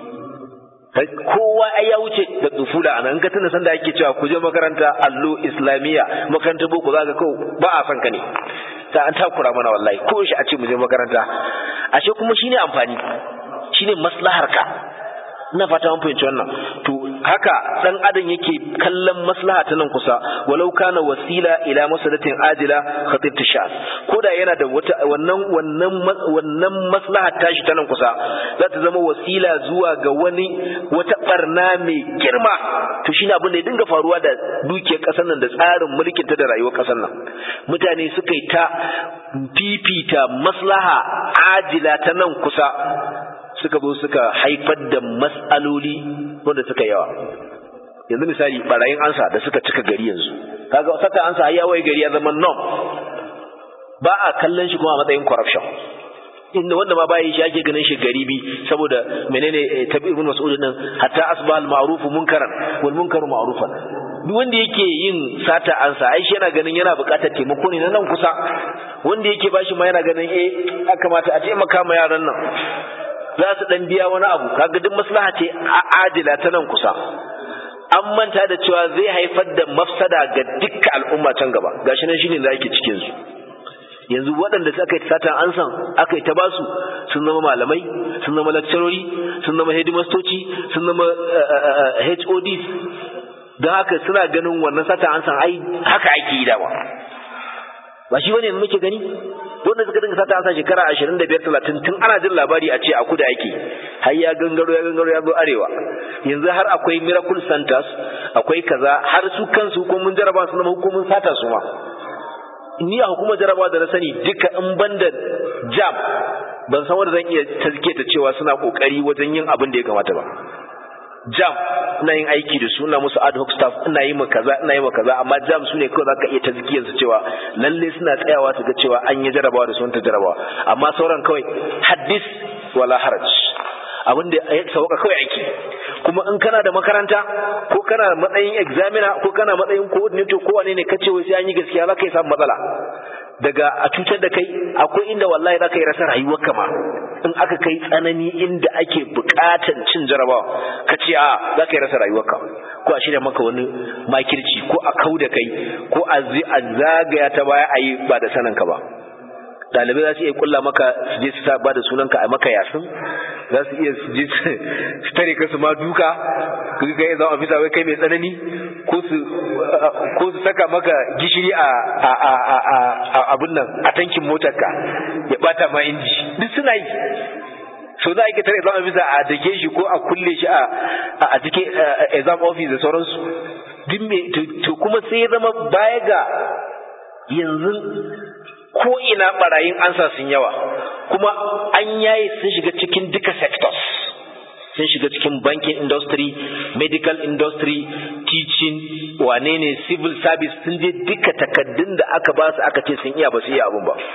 kowa ai ya wuce da tsufula a nan ka tuna sanda ake cewa ku je makaranta allo islamiyya makaranta boko za ka kawo ba a son ka ne ta an takura mana wallahi ko shi a ce mu je makaranta ashe kuma shine amfani shine maslahar ka ina fata mun fahimci wannan to haka dan adam yake kallon maslaha ta nan kusa walau kana wasila ila masadatin ajila khatib tishas koda yana da wata wannan wannan wannan maslaha tashi ta nan kusa za ta zama wasila zuwa ga wani wata barna mai girma to shine abin da ya dinga faruwa da dukiyar kasar nan da tsarin mulkin ta da rayuwar kasar nan mutane suka yi ta fifita maslaha ajila ta nan kusa suka zo suka haifar da matsaloli wanda suka yawa yanzu misali barayin ansa da suka cika gari yanzu kaga saka ansa ya wai gari ya zama norm ba a kallon shi kuma a matsayin corruption inda wanda ma bayan shi ake ganin shi garibi saboda menene tabi ibn mas'ud din hatta asbah al ma'ruf munkaran wal munkaru ma'rufan duk wanda yake yin sata ansa ai shi yana ganin yana buƙatar taimako ne na nan kusa wanda yake bashi ma yana ganin eh ya kamata a taimaka ma yaran nan za su dan biya wani abu kaga duk maslaha ce a adila ta nan kusa an manta da cewa zai haifar da mafsada ga dukkan al'umma can gaba gashi nan shine da yake cikin su yanzu waɗanda suka yi satan an san aka yi ta basu sun zama malamai sun zama lakcarori sun zama headmastoci sun zama HODs don haka suna ganin wannan satan an san ai haka ake yi dama ba shi bane muke gani wanda suka dinga sata asa shekara ashirin da biyar talatin tun ana jin labari a ce a kuda ake har ya gangaro ya gangaro ya zo arewa yanzu har akwai miracle centers akwai kaza har su kansu hukumin jaraba su zama hukumin sata su ma ni a hukumar jaraba da na sani duka in banda jam ban san wanda zan iya tazke ta cewa suna kokari wajen yin abin da ya kamata ba jam ina yin aiki da su ina musu ad hoc staff ina yi ma kaza ina yi ma kaza amma jam su ne kawai zaka iya tazkiyar su cewa lalle suna tsayawa su ga cewa an yi jarabawa da sun ta jarabawa amma sauran kawai haddis wala haraj abin da ya sauka kawai aiki kuma in kana da makaranta ko kana matsayin examiner ko kana matsayin coordinator ko wane ne kace wai sai an yi gaskiya zaka yi samu matsala daga a cutar da kai akwai inda wallahi zaka yi rasa rayuwar kama in aka kai tsanani inda ake bukatan cin jarabawa ka ce a zaka yi rasa rayuwar ka ko a shirya maka wani makirci ko a kau da kai ko a zagaya ta baya a yi ba da sanin ka ba ɗalibai za su iya kulla maka su je su sa ba da sunanka a maka yasin za su iya su je su tare ka su ma duka ka ga ya zama ofisa wai kai mai tsanani ko su ko su saka maka gishiri a a a a a abin nan a tankin motarka ya bata ma inji duk suna yi so za a yi tare exam officer a dake shi ko a kulle shi a a cikin exam office da sauransu duk me to kuma sai ya zama baya ga yanzu ko ina barayin ansa sun yawa kuma an yaye sun shiga cikin duka sectors sun shiga cikin banking industry medical industry teaching wane ne civil service sun je duka takaddun da aka ba su aka ce sun iya ba su iya abun ba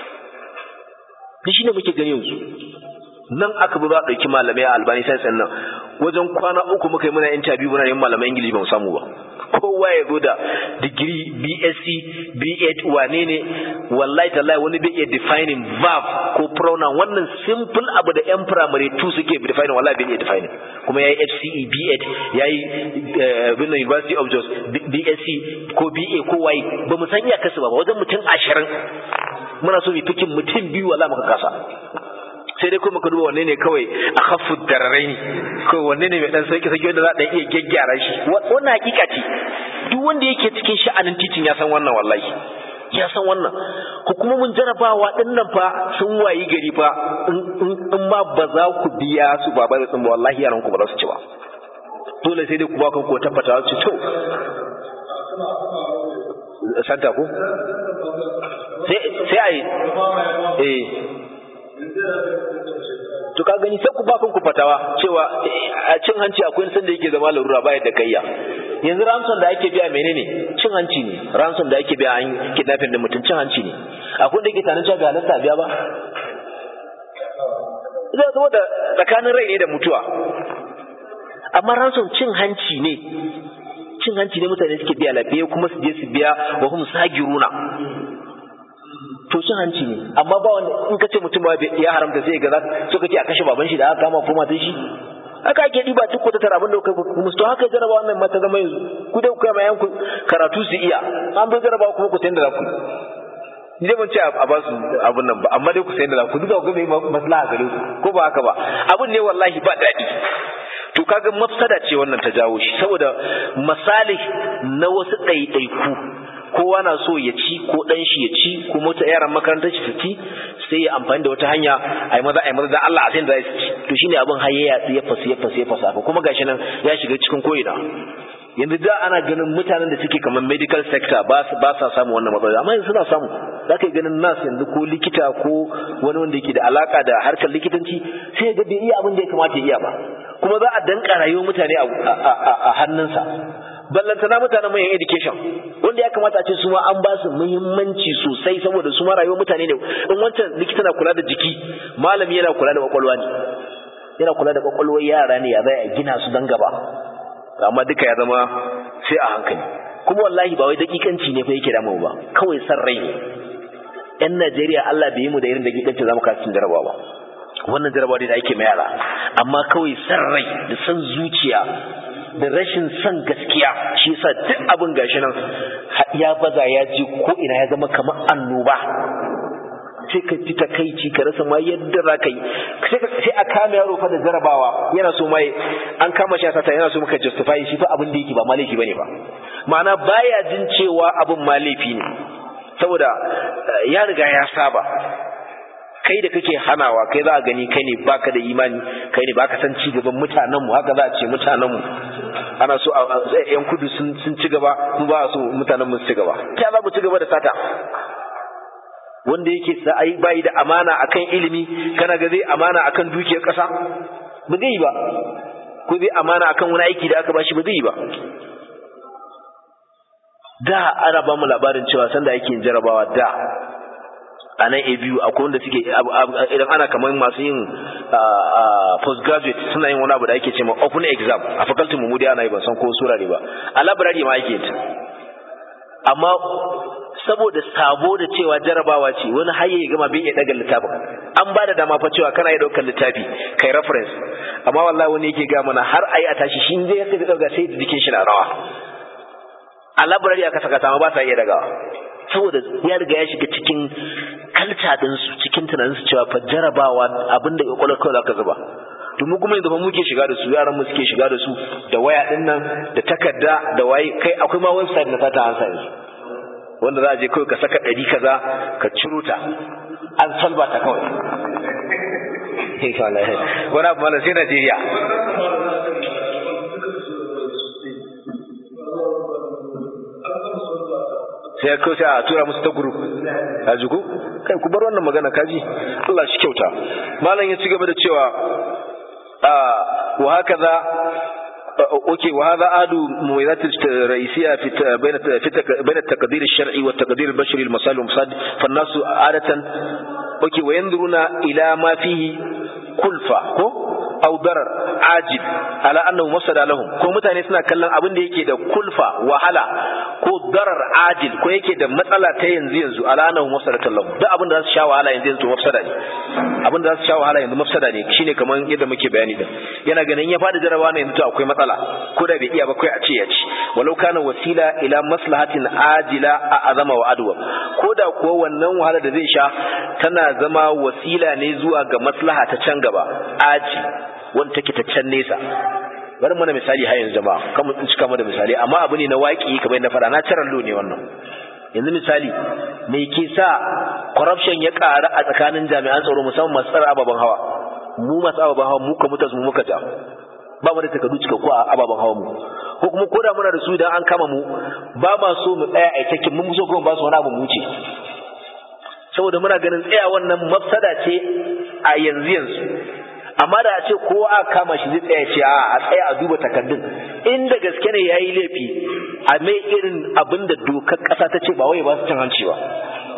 ni shine muke gani yanzu nan aka bi za a ɗauki malamai a albani sai nan wajen kwana uku muka yi muna interview muna yin malamai ingilishi ba mu samu ba kowa ya zo da digiri bsc b8 wane ne wallahi tallahi wani bai iya defining verb ko pronoun wannan simple abu da yan primary 2 suke defining wallahi bai iya defining kuma yayi fce b8 yayi bin university of jos bsc ko ba ko y ba mu san iyakarsu ba wajen mutum ashirin muna so mu fikin mutum biyu wallahi muka kasa sai dai kuma ka duba wanne ne kawai a khaffu dararai ne ko wanne ne mai dan sauki sauki wanda za a iya gyaggyara shi wannan hakika ce duk wanda yake cikin sha'anin titin ya san wannan wallahi ya san wannan hukumomin jarabawa din nan fa sun wayi gari fa in ma ba za ku biya su ba ba sun ba wallahi yaran ku ba za su ci ba dole sai dai ku ba ku ko tabbata su to santa ko sai sai ai eh to ka gani sai ku ba kanku fatawa cewa a cin hanci akwai san da yake zama larura ba yadda kayya yanzu ransom da ake biya menene cin hanci ne ransom da ake biya an kidnapping da mutum cin hanci ne akwai da ke tanin cewa ga halasta biya ba zai zama da tsakanin rai ne da mutuwa amma ransom cin hanci ne cin hanci ne mutane suke biya lafiya kuma su je su biya wa hum sagiruna to cin hanci ne amma ba wanda in ka ce mutum ya haramta sai ga za so kake a kashe baban shi da aka kama ko matan shi haka ake diba duk wata tara abin da kai kuma to haka jaraba wannan mata zama yanzu ku dai ku kai mayan ku karatu su iya an bai jaraba kuma ku tayin da za ku ni dai ban ce a ba su abun nan ba amma dai ku sayin da za ku duka ku ga mai maslaha gare ku ko ba haka ba abun ne wallahi ba daɗi to kaga mafsada ce wannan ta jawo shi saboda misali na wasu ɗaiɗaiku kowa na so ya ci ko ɗan shi ya ci ko mota yaran makarantar shi su ci sai ya amfani da wata hanya a yi maza a yi maza da Allah a sai da su ci to shine abin har ya yatsu ya fasu ya fasu ya fasu haka kuma gashi nan ya shiga cikin ko'ina yanzu da ana ganin mutanen da suke kamar medical sector ba su ba sa samu wannan matsala amma yanzu suna samu za ka yi ganin nas yanzu ko likita ko wani wanda yake da alaka da harkar likitanci sai ya ga bai iya abin da ya kamata ya iya ba kuma za a danka rayuwar mutane a hannunsa ballantana mutanen mai education wanda ya kamata a ce su ma an ba su muhimmanci sosai saboda su ma rayuwar mutane ne in wancan likita na kula da jiki malami yana kula da kwakwalwa ne yana kula da kwakwalwar yara ne ya zai a gina su dan gaba amma duka ya zama sai a hankali kuma wallahi ba wai dakikanci ne fa yake damu ba kawai san rai ne yan Najeriya Allah bai yi mu da irin dakikanci zamu kasu cin jarabawa ba wannan jarabawa da ake mai yara amma kawai san rai da san zuciya da rashin son gaskiya shi yasa duk abin gashi nan ya baza ya ji ko ina ya zama kamar annoba sai ka ji takaici ka rasa ma yadda za ka yi sai a kama yaro fa da jarabawa yana so mai an kama shi a sata yana so muka justify shi fa abin da yake ba ma laifi bane ba ma'ana baya jin cewa abin ma laifi ne saboda ya riga ya saba kai da kake hanawa kai za a gani kai ne baka da imani kai ne baka san cigaban mutanen mu haka za a ce mutanen mu ana so yan kudu sun ci gaba mu ba so mutanen mu su ci gaba ta za mu ci gaba da sata wanda yake sa ai bai da amana akan ilimi kana ga zai amana akan dukiyar kasa ba zai ba ko zai amana akan wani aiki da aka bashi ba zai ba da ana ba mu labarin cewa sanda yake jarabawa da a nan a biyu akwai wanda suke idan ana kamar masu yin postgraduate suna yin wani abu da ake ce ma open exam a faculty mu dai ana yi ban san ko sura ne ba a library ma ake ta amma saboda sabo da cewa jarabawa ce wani har ya gama bai iya daga littafin an ba da dama fa cewa kana iya daukar littafi kai reference amma wallahi wani yake ga mana har ayi a tashi shi zai yake dauka sai jikin shi na rawa a library aka saka sama ba sa iya dagawa saboda ya riga ya shiga cikin kalta ɗinsu cikin tunaninsu cewa fa jarabawa abinda ya kwallo kawai zaka zuba domin kuma yanzu fa muke shiga da su yaran mu suke shiga da su da waya din nan da takarda da waye kai akwai ma website na sata ansa yanzu wanda za a je kawai ka saka ɗari kaza ka ciro ta an salba ta kawai wani abu mana sai Najeriya sai kawai sai a tura musu ta guru a jiku kai ku bar wannan magana kaji Allah shi kyauta malam ya ci gaba da cewa wa haka za اوكي وهذا عاد مميزات الرئيسيه في بين بين التقدير الشرعي والتقدير البشري المصالح والمصاد فالناس عاده اوكي وينظرون الى ما فيه كلفه أو ضرر عاجل على أنه مفسد لهم ko mutane suna kallon abin da yake da kulfa wahala ko darar ajil ko yake da matsala ta yanzu yanzu ala annahu mafsadatan lahum duk abin da za su sha wahala yanzu yanzu mafsada ne abin da za su sha wahala yanzu mafsada ne shine kamar yadda muke bayani da yana ganin ya fada jarabawa ne yanzu to akwai matsala ko da bai iya ba kai a ce ya ci walau kana wasila ila maslahatin ajila a azama wa adwa ko da kuwa wannan wahala da zai sha tana zama wasila ne zuwa ga maslaha ta can gaba aji wanda take ta can nesa bari mana misali har yanzu jama'a kan mun cika mana misali amma abu ne na waki kamar yadda fara na tarar lo ne wannan yanzu misali me ke sa corruption ya ƙara a tsakanin jami'an tsaro musamman masu tsara ababen hawa mu masu ababen hawa mu ka mutas mu muka ja ba mu da takardu cikakku a ababen hawa mu ko kuma ko da muna da su idan an kama mu ba ma so mu tsaya a takin mun so kuma ba su wani abu mu wuce saboda muna ganin tsaya wannan mafsada ce a yanzu yanzu amma da a ce kowa a kama shi zai tsaya ce a tsaya a duba takardun inda gaske ne yayi laifi a mai irin abin da dokar kasa ta ce ba wai ba su cin hanci ba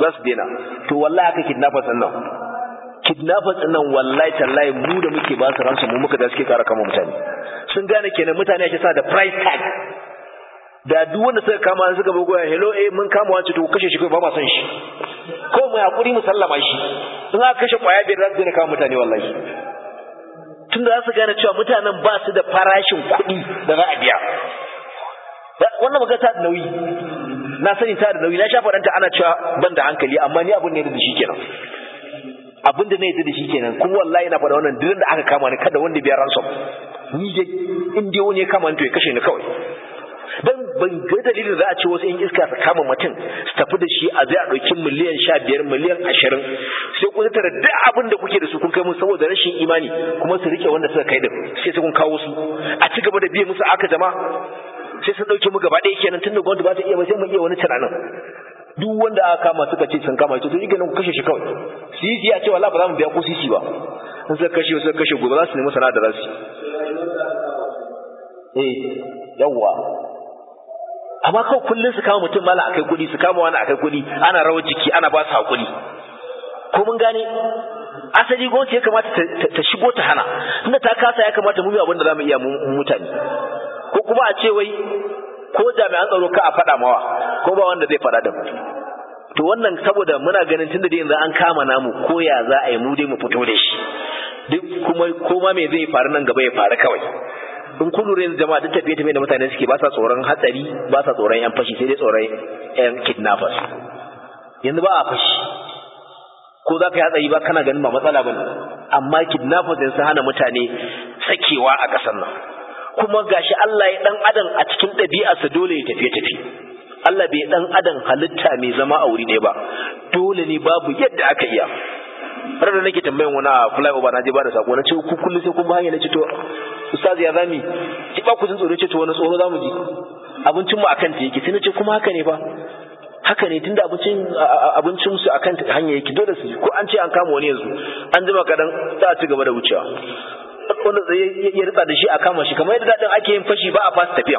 za su daina to wallahi haka kidnappers din nan kidnappers din nan wallahi tallahi mu da muke ba su ransu mu muka da suke kara kama mutane sun gane kenan mutane ake sa da price tag da duk wanda suka kama suka bugo ya hello eh mun kama wancan to kashe shi kai ba ma son shi ko mu hakuri mu sallama shi in aka kashe kwaya biyar za su daina kama mutane wallahi tunda za su gane cewa mutanen ba su da farashin kuɗi da za a biya wannan magana ta da nauyi na sani ta da nauyi na sha faɗanta ana cewa ban da hankali amma ni abin ne da shi kenan abin da na yi da shi kenan kuma wallahi na faɗa wannan duk da aka kama ni kada wanda biya ransom ni dai in dai wani ya kama ni to ya kashe ni kawai dan ban ga dalilin za a ce wasu 'yan iska su kama mutum su tafi da shi a zai a ɗauki miliyan sha biyar miliyan ashirin sai kun tara duk abin da kuke da su kun kai musu saboda rashin imani kuma su rike wanda suka kai da sai su kun kawo su a ci gaba da biye musu aka jama sai sun ɗauke mu gaba ɗaya kenan tun da gwamnati ba ta iya ba sai mu iya wani tunanin duk wanda aka kama suka ce sun kama ita to yake nan ku kashe shi kawai sisi a ce wala ba za mu biya ko sisi ba in suka kashe suka kashe gobe za su nemi sana'a da za su eh yawwa amma kawai kullum su kama mutum mala akai kuɗi su kama wani akai kuɗi ana rawar jiki ana ba su haƙuri ko mun gane asali gwamnati ya kamata ta shigo ta hana inda ta kasa ya kamata mu yi abin da za mu iya mutane ko kuma a ce wai ko jami'an tsaro ka a faɗa mawa ko ba wanda zai faɗa da mu to wannan saboda muna ganin tunda da yanzu an kama namu ko ya za a yi mu dai mu fito da shi duk kuma koma me zai faru nan gaba ya faru kawai in kun lura yanzu jama'a duk tafiye tafiye da mutane suke ba sa tsoron hatsari ba sa tsoron yan fashi sai dai tsoron yan kidnappers yanzu ba a fashi ko za ka yi hatsari ba kana ganin ba matsala ba amma kidnappers yanzu sun hana mutane sakewa a ƙasar nan kuma gashi Allah ya dan adam a cikin ɗabi'arsa dole ya tafiye tafi Allah bai dan adam halitta mai zama a wuri ne ba dole ne babu yadda aka iya har da nake tambayan wani a flyover na je ba da sako na ce ku kullu sai kun ba hanya na ce to ustaz ya zami ki ba ku jin tsoro ce to wani tsoro zamu ji abincin mu akan ta yake sai na ce kuma haka ne ba haka ne tunda abincin abincin su akan hanya yake dole su ko an ce an kama wani yanzu an jima kadan za a ci gaba da wucewa wanda ya ritsa da shi a kama shi kamar yadda daɗin ake yin fashi ba a fasa tafiya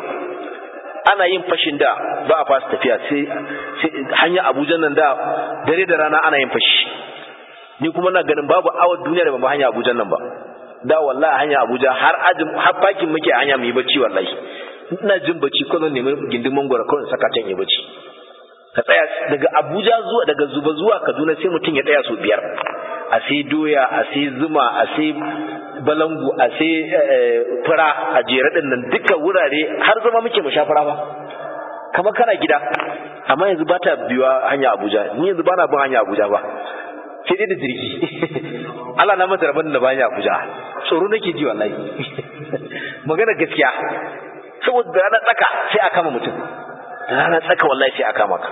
ana yin fashin da ba a fasa tafiya sai hanya abuja nan da dare da rana ana yin fashi ni kuma na ganin babu awar duniya da ba hanya abuja nan ba da wallahi hanya abuja har ajin har fakin muke hanya mu yi bacci wallahi ina jin bacci ko zan nemi gindin mangwara kawai saka can yi bacci ka tsaya daga abuja zuwa daga zuba zuwa kaduna sai mutum ya tsaya sau biyar a sai doya a sai zuma a sai balangu a sai fura a jere din nan duka wurare har zama muke mu sha fura ba kamar kana gida amma yanzu ba ta biyuwa hanya abuja ni yanzu ba na bin hanya abuja ba sai dai da jirgi Allah na masa rabon da ba hanya abuja tsoro nake ji wallahi magana gaskiya saboda rana tsaka sai a kama mutum rana tsaka wallahi sai a kama ka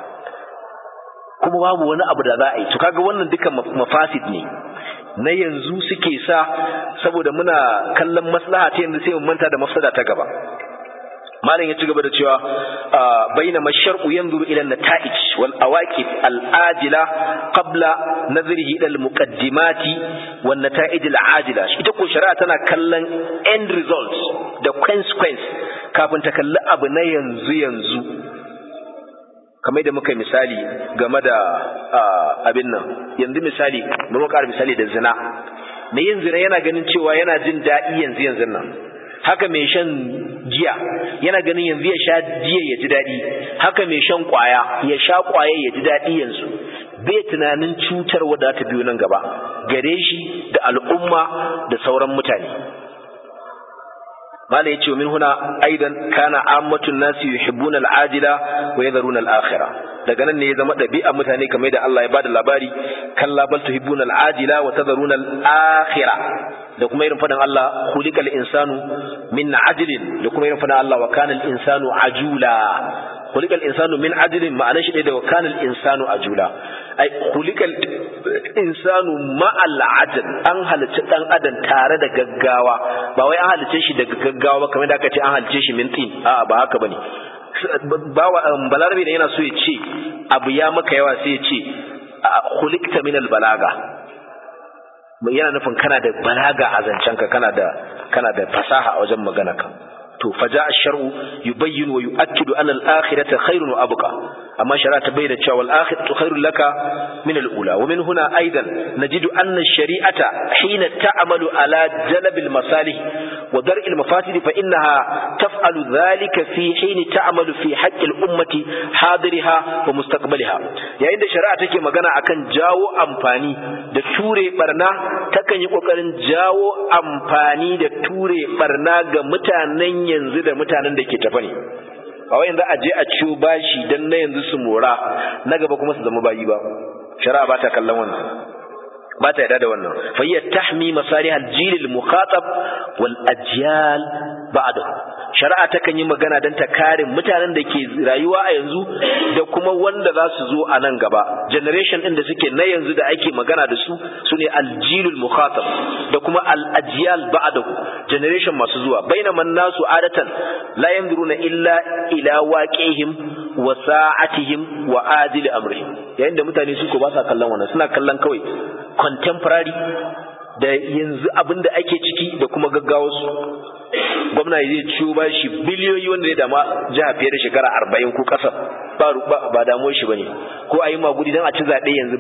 kuma babu wani abu da za a yi to kaga wannan dukan mafasid ne na yanzu suke sa saboda muna kallon maslaha ta yanzu sai mu manta da mafsada ta gaba malam ya ci gaba da cewa baina mashar'u yanzuru ila nata'ij wal awaqib al ajila qabla nazrihi ila al muqaddimati wan nata'ij al ajila ita ko shari'a tana kallon end results da consequence kafin ta kalli abu na yanzu yanzu kamar da muka misali game da abin nan yanzu misali mu ƙara misali da zina mai yin zina yana ganin cewa yana jin daɗi yanzu yanzu nan haka mai shan giya yana ganin yanzu ya sha giya ya ji daɗi haka mai shan ƙwaya ya sha ƙwaya ya ji daɗi yanzu bai tunanin cutar wadda ta biyo nan gaba gare shi da al'umma da sauran mutane mala yace min huna aidan kana ammatun nasi yuhibbuna al'ajila wa yadharuna al'akhirah daga nan ne ya zama dabi'a mutane kamar da Allah ya bada labari kalla bal tuhibbuna al'ajila wa tadharuna al'akhirah da kuma irin fadan Allah khuliqal insanu min ajlin da kuma irin fadan Allah wa kana al-insanu ajula khuliqal insanu min ajlin ma'anar shi da wa kana al-insanu ajula ai khuliqal insanu ma'al ajl an halicci dan adam tare da gaggawa ba wai an halicce shi daga gaggawa ba kamar da aka ce an halicce shi min tin a'a ba haka bane bawa balarabe da yana so ya ce abu ya maka yawa sai ya ce khuliqta min al-balaga yana nufin kana da balaga a zancenka kana da kana da fasaha a wajen magana ka to faja ash-shar'u yubayyin wa yu'akkidu anna al-akhirata khairun wa abqa amma shari'a ta bayyana cewa al-akhiratu khairun laka min al-ula wa min huna aidan najidu anna ash-shari'ata hina ta'malu ala jalb al-masalih wa dar' al-mafasid fa innaha taf'alu dhalika fi hin ta'malu fi haqq al-ummati hadiriha wa mustaqbaliha yayin da shari'a take magana akan jawo amfani da ture barna takan yi kokarin jawo amfani da ture barna ga mutanen yanzu da mutanen da ke tafa ne ba wai yanzu a je a ciwo bashi dan na yanzu su mora na gaba kuma su zama bayi ba shari'a ba ta kallon wannan ba ta yarda da wannan fa hiya tahmi masalih al-jil al-mukhatab wal ajyal ba'dahu shari'a takan yi magana don ta kare mutanen da ke rayuwa a yanzu da kuma wanda za su zo a nan gaba generation ɗin da suke na yanzu da ake magana da su su ne aljilul mukhatab da kuma al-ajyal ba'dahu generation masu zuwa bainaman nasu adatan la yanzuruna illa ila waqihim wa sa'atihim wa adil amrihim yayin da mutane su ko ba sa kallon wannan suna kallon kawai contemporary da yanzu abin da ake ciki da kuma gaggawarsu gwamna zai ciwo ba shi biliyoyi wanda ya dama jiha fiye da shekara arba'in ko ƙasa ba damuwar shi ba ne ko a yi magudi don a ci zaɓe yanzu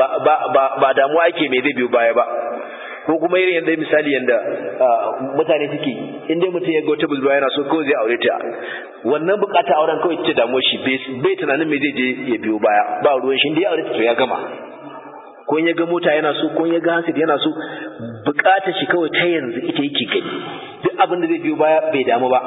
ba damuwa ake mai zai biyo baya ba ko kuma irin yadda misali yadda mutane suke in dai mutum ya ga wata budurwa yana so kawai zai aure ta wannan bukata auren kawai ce damuwar shi bai tunanin mai zai je ya biyo baya ba ruwan shi da ya aure ta to ya gama ko in ya ga mota yana so ko in ya ga hasid yana so bukatar shi kawai ta yanzu ita yake gani duk abin da zai biyo baya bai damu ba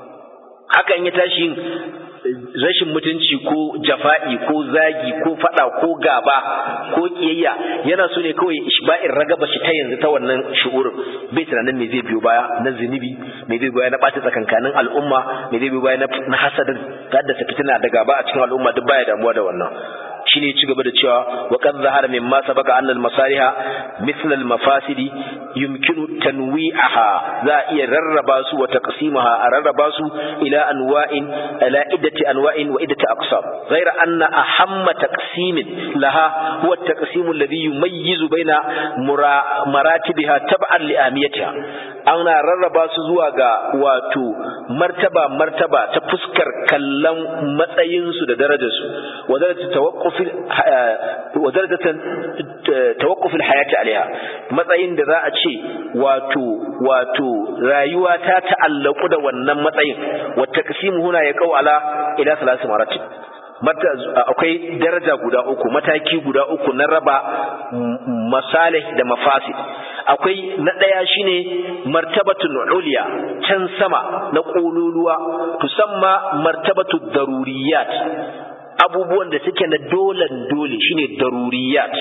haka in ya tashi yin rashin mutunci ko jafa'i ko zagi ko fada ko gaba ko kiyayya yana so ne kawai ishba'in ragaba shi ta yanzu ta wannan shu'urin bai tunanin me zai biyo baya na zunubi me zai biyo baya na ɓata tsakankanin al'umma me zai biyo baya na hasadin ta haddasa fitina da gaba a cikin al'umma duk baya damuwa da wannan shine ci gaba da cewa wa qad zahara mimma sabaqa anna al masaliha mithl al mafasidi yumkinu tanwi'aha za iya rarraba su wa taqsimaha a rarraba su ila anwa'in ila iddati anwa'in wa iddati aqsam ghayra anna ahamma taqsimin laha huwa at-taqsim alladhi yumayyizu baina maratibiha tab'an li amiyatiha ana rarraba su zuwa ga wato martaba martaba ta fuskar kallon matsayin su da darajar su wa darajatu tawaqquf wadarajatan tawaqqufil hayati alaiha matsayin da za a ce wato wato rayuwa ta ta'allaku da wannan matsayin wa taqsimu huna ya kau ala ila salasi maratib mata akwai daraja guda uku mataki guda uku na raba masalih da mafasid akwai na ɗaya shine martabatun uliya can sama na ƙololuwa tusamma martabatu daruriyat abubuwan da suke na dolan dole shine daruriyat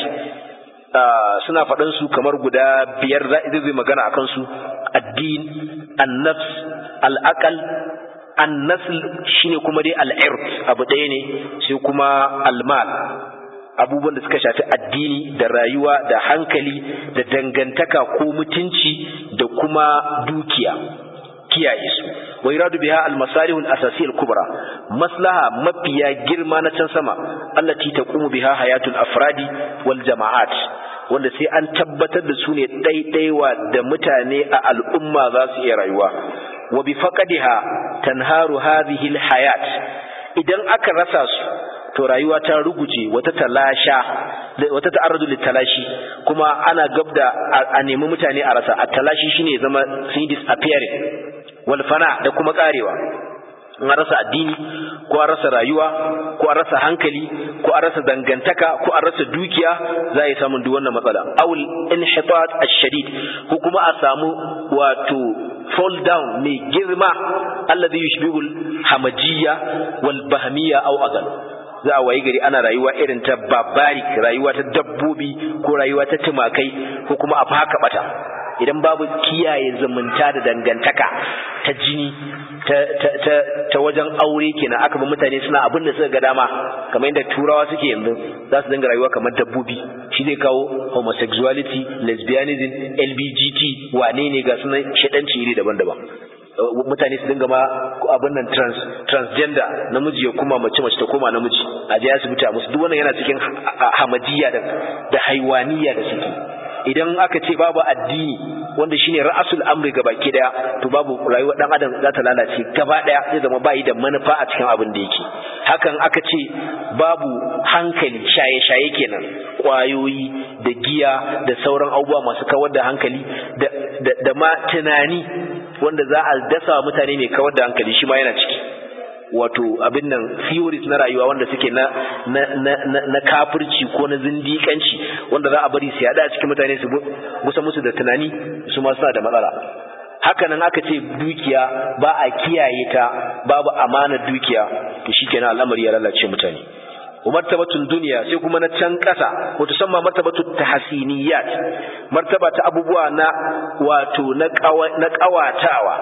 suna faɗan su kamar guda biyar zai magana akan su addin annafs al'aqal annasl shine kuma dai al'ird abu ɗaya ne sai kuma almal abubuwan da suka shafi addini da rayuwa da hankali da dangantaka ko mutunci da kuma dukiya kiyaye su wa iradu biha al-masalih al-asasiyya al-kubra maslaha mafiya girma na can sama allati taqumu biha hayatul afradi wal jama'at wanda sai an tabbatar da su ne ɗaiɗaiwa da mutane a al'umma za su iya rayuwa wa bi faqadiha tanharu hadhihi al-hayat idan aka rasa su to rayuwa ta ruguje wata talasha wata ta'arradu litalashi kuma ana gabda a nemi mutane a rasa a talashi shine zama sun disappearing wal fana da kuma karewa in an rasa addini ko an rasa rayuwa ko an rasa hankali ko an rasa dangantaka ko an rasa dukiya za a yi samun duk wannan matsala awul inhitat ash-shadid ko kuma a samu wato fall down mai girma alladhi yushbihu al-hamajiyya wal bahmiyya aw agal za a wayi gari ana rayuwa irin ta barbaric rayuwa ta dabbobi ko rayuwa ta tumakai ko kuma a haka bata idan babu kiyaye zumunta da dangantaka ta jini ta, ta, ta, ta wajen aure kenan aka bi mutane suna abin da suka ga dama kamar yadda turawa suke yanzu za su dinga rayuwa kamar dabbobi shi zai kawo homosexuality lesbianism lbgt wane ne ga sunan shaɗanci iri daban-daban mutane su dinga ma abin nan trans transgender namiji ya kuma mace mace ta koma namiji a je asibiti a musu duk wannan yana cikin hamadiya da da haiwaniya da suke idan aka ce babu addini wanda shine ra'asul amri gabaki daya to babu rayuwar dan adam za ta lalace gaba daya zai zama bai da manufa a cikin abin da yake hakan aka ce babu hankali shaye-shaye kenan kwayoyi da giya da sauran abubuwa masu kawar da hankali da, da, da ma tunani wanda za a dasa mutane mai kawar da hankali shi ma yana ciki wato abin nan theories na rayuwa wanda suke na na na, na, na kafirci ko na zindikanci wanda za a bari su yada a cikin mutane su gusa musu da tunani su ma suna da matsala haka nan aka ce dukiya ba a kiyaye ta babu amanar dukiya to shikenan al'amari ya lalace mutane martabatun duniya sai kuma na can ƙasa wato samma martabatu tahsiniyat martaba ta abubuwa na wato na ƙawatawa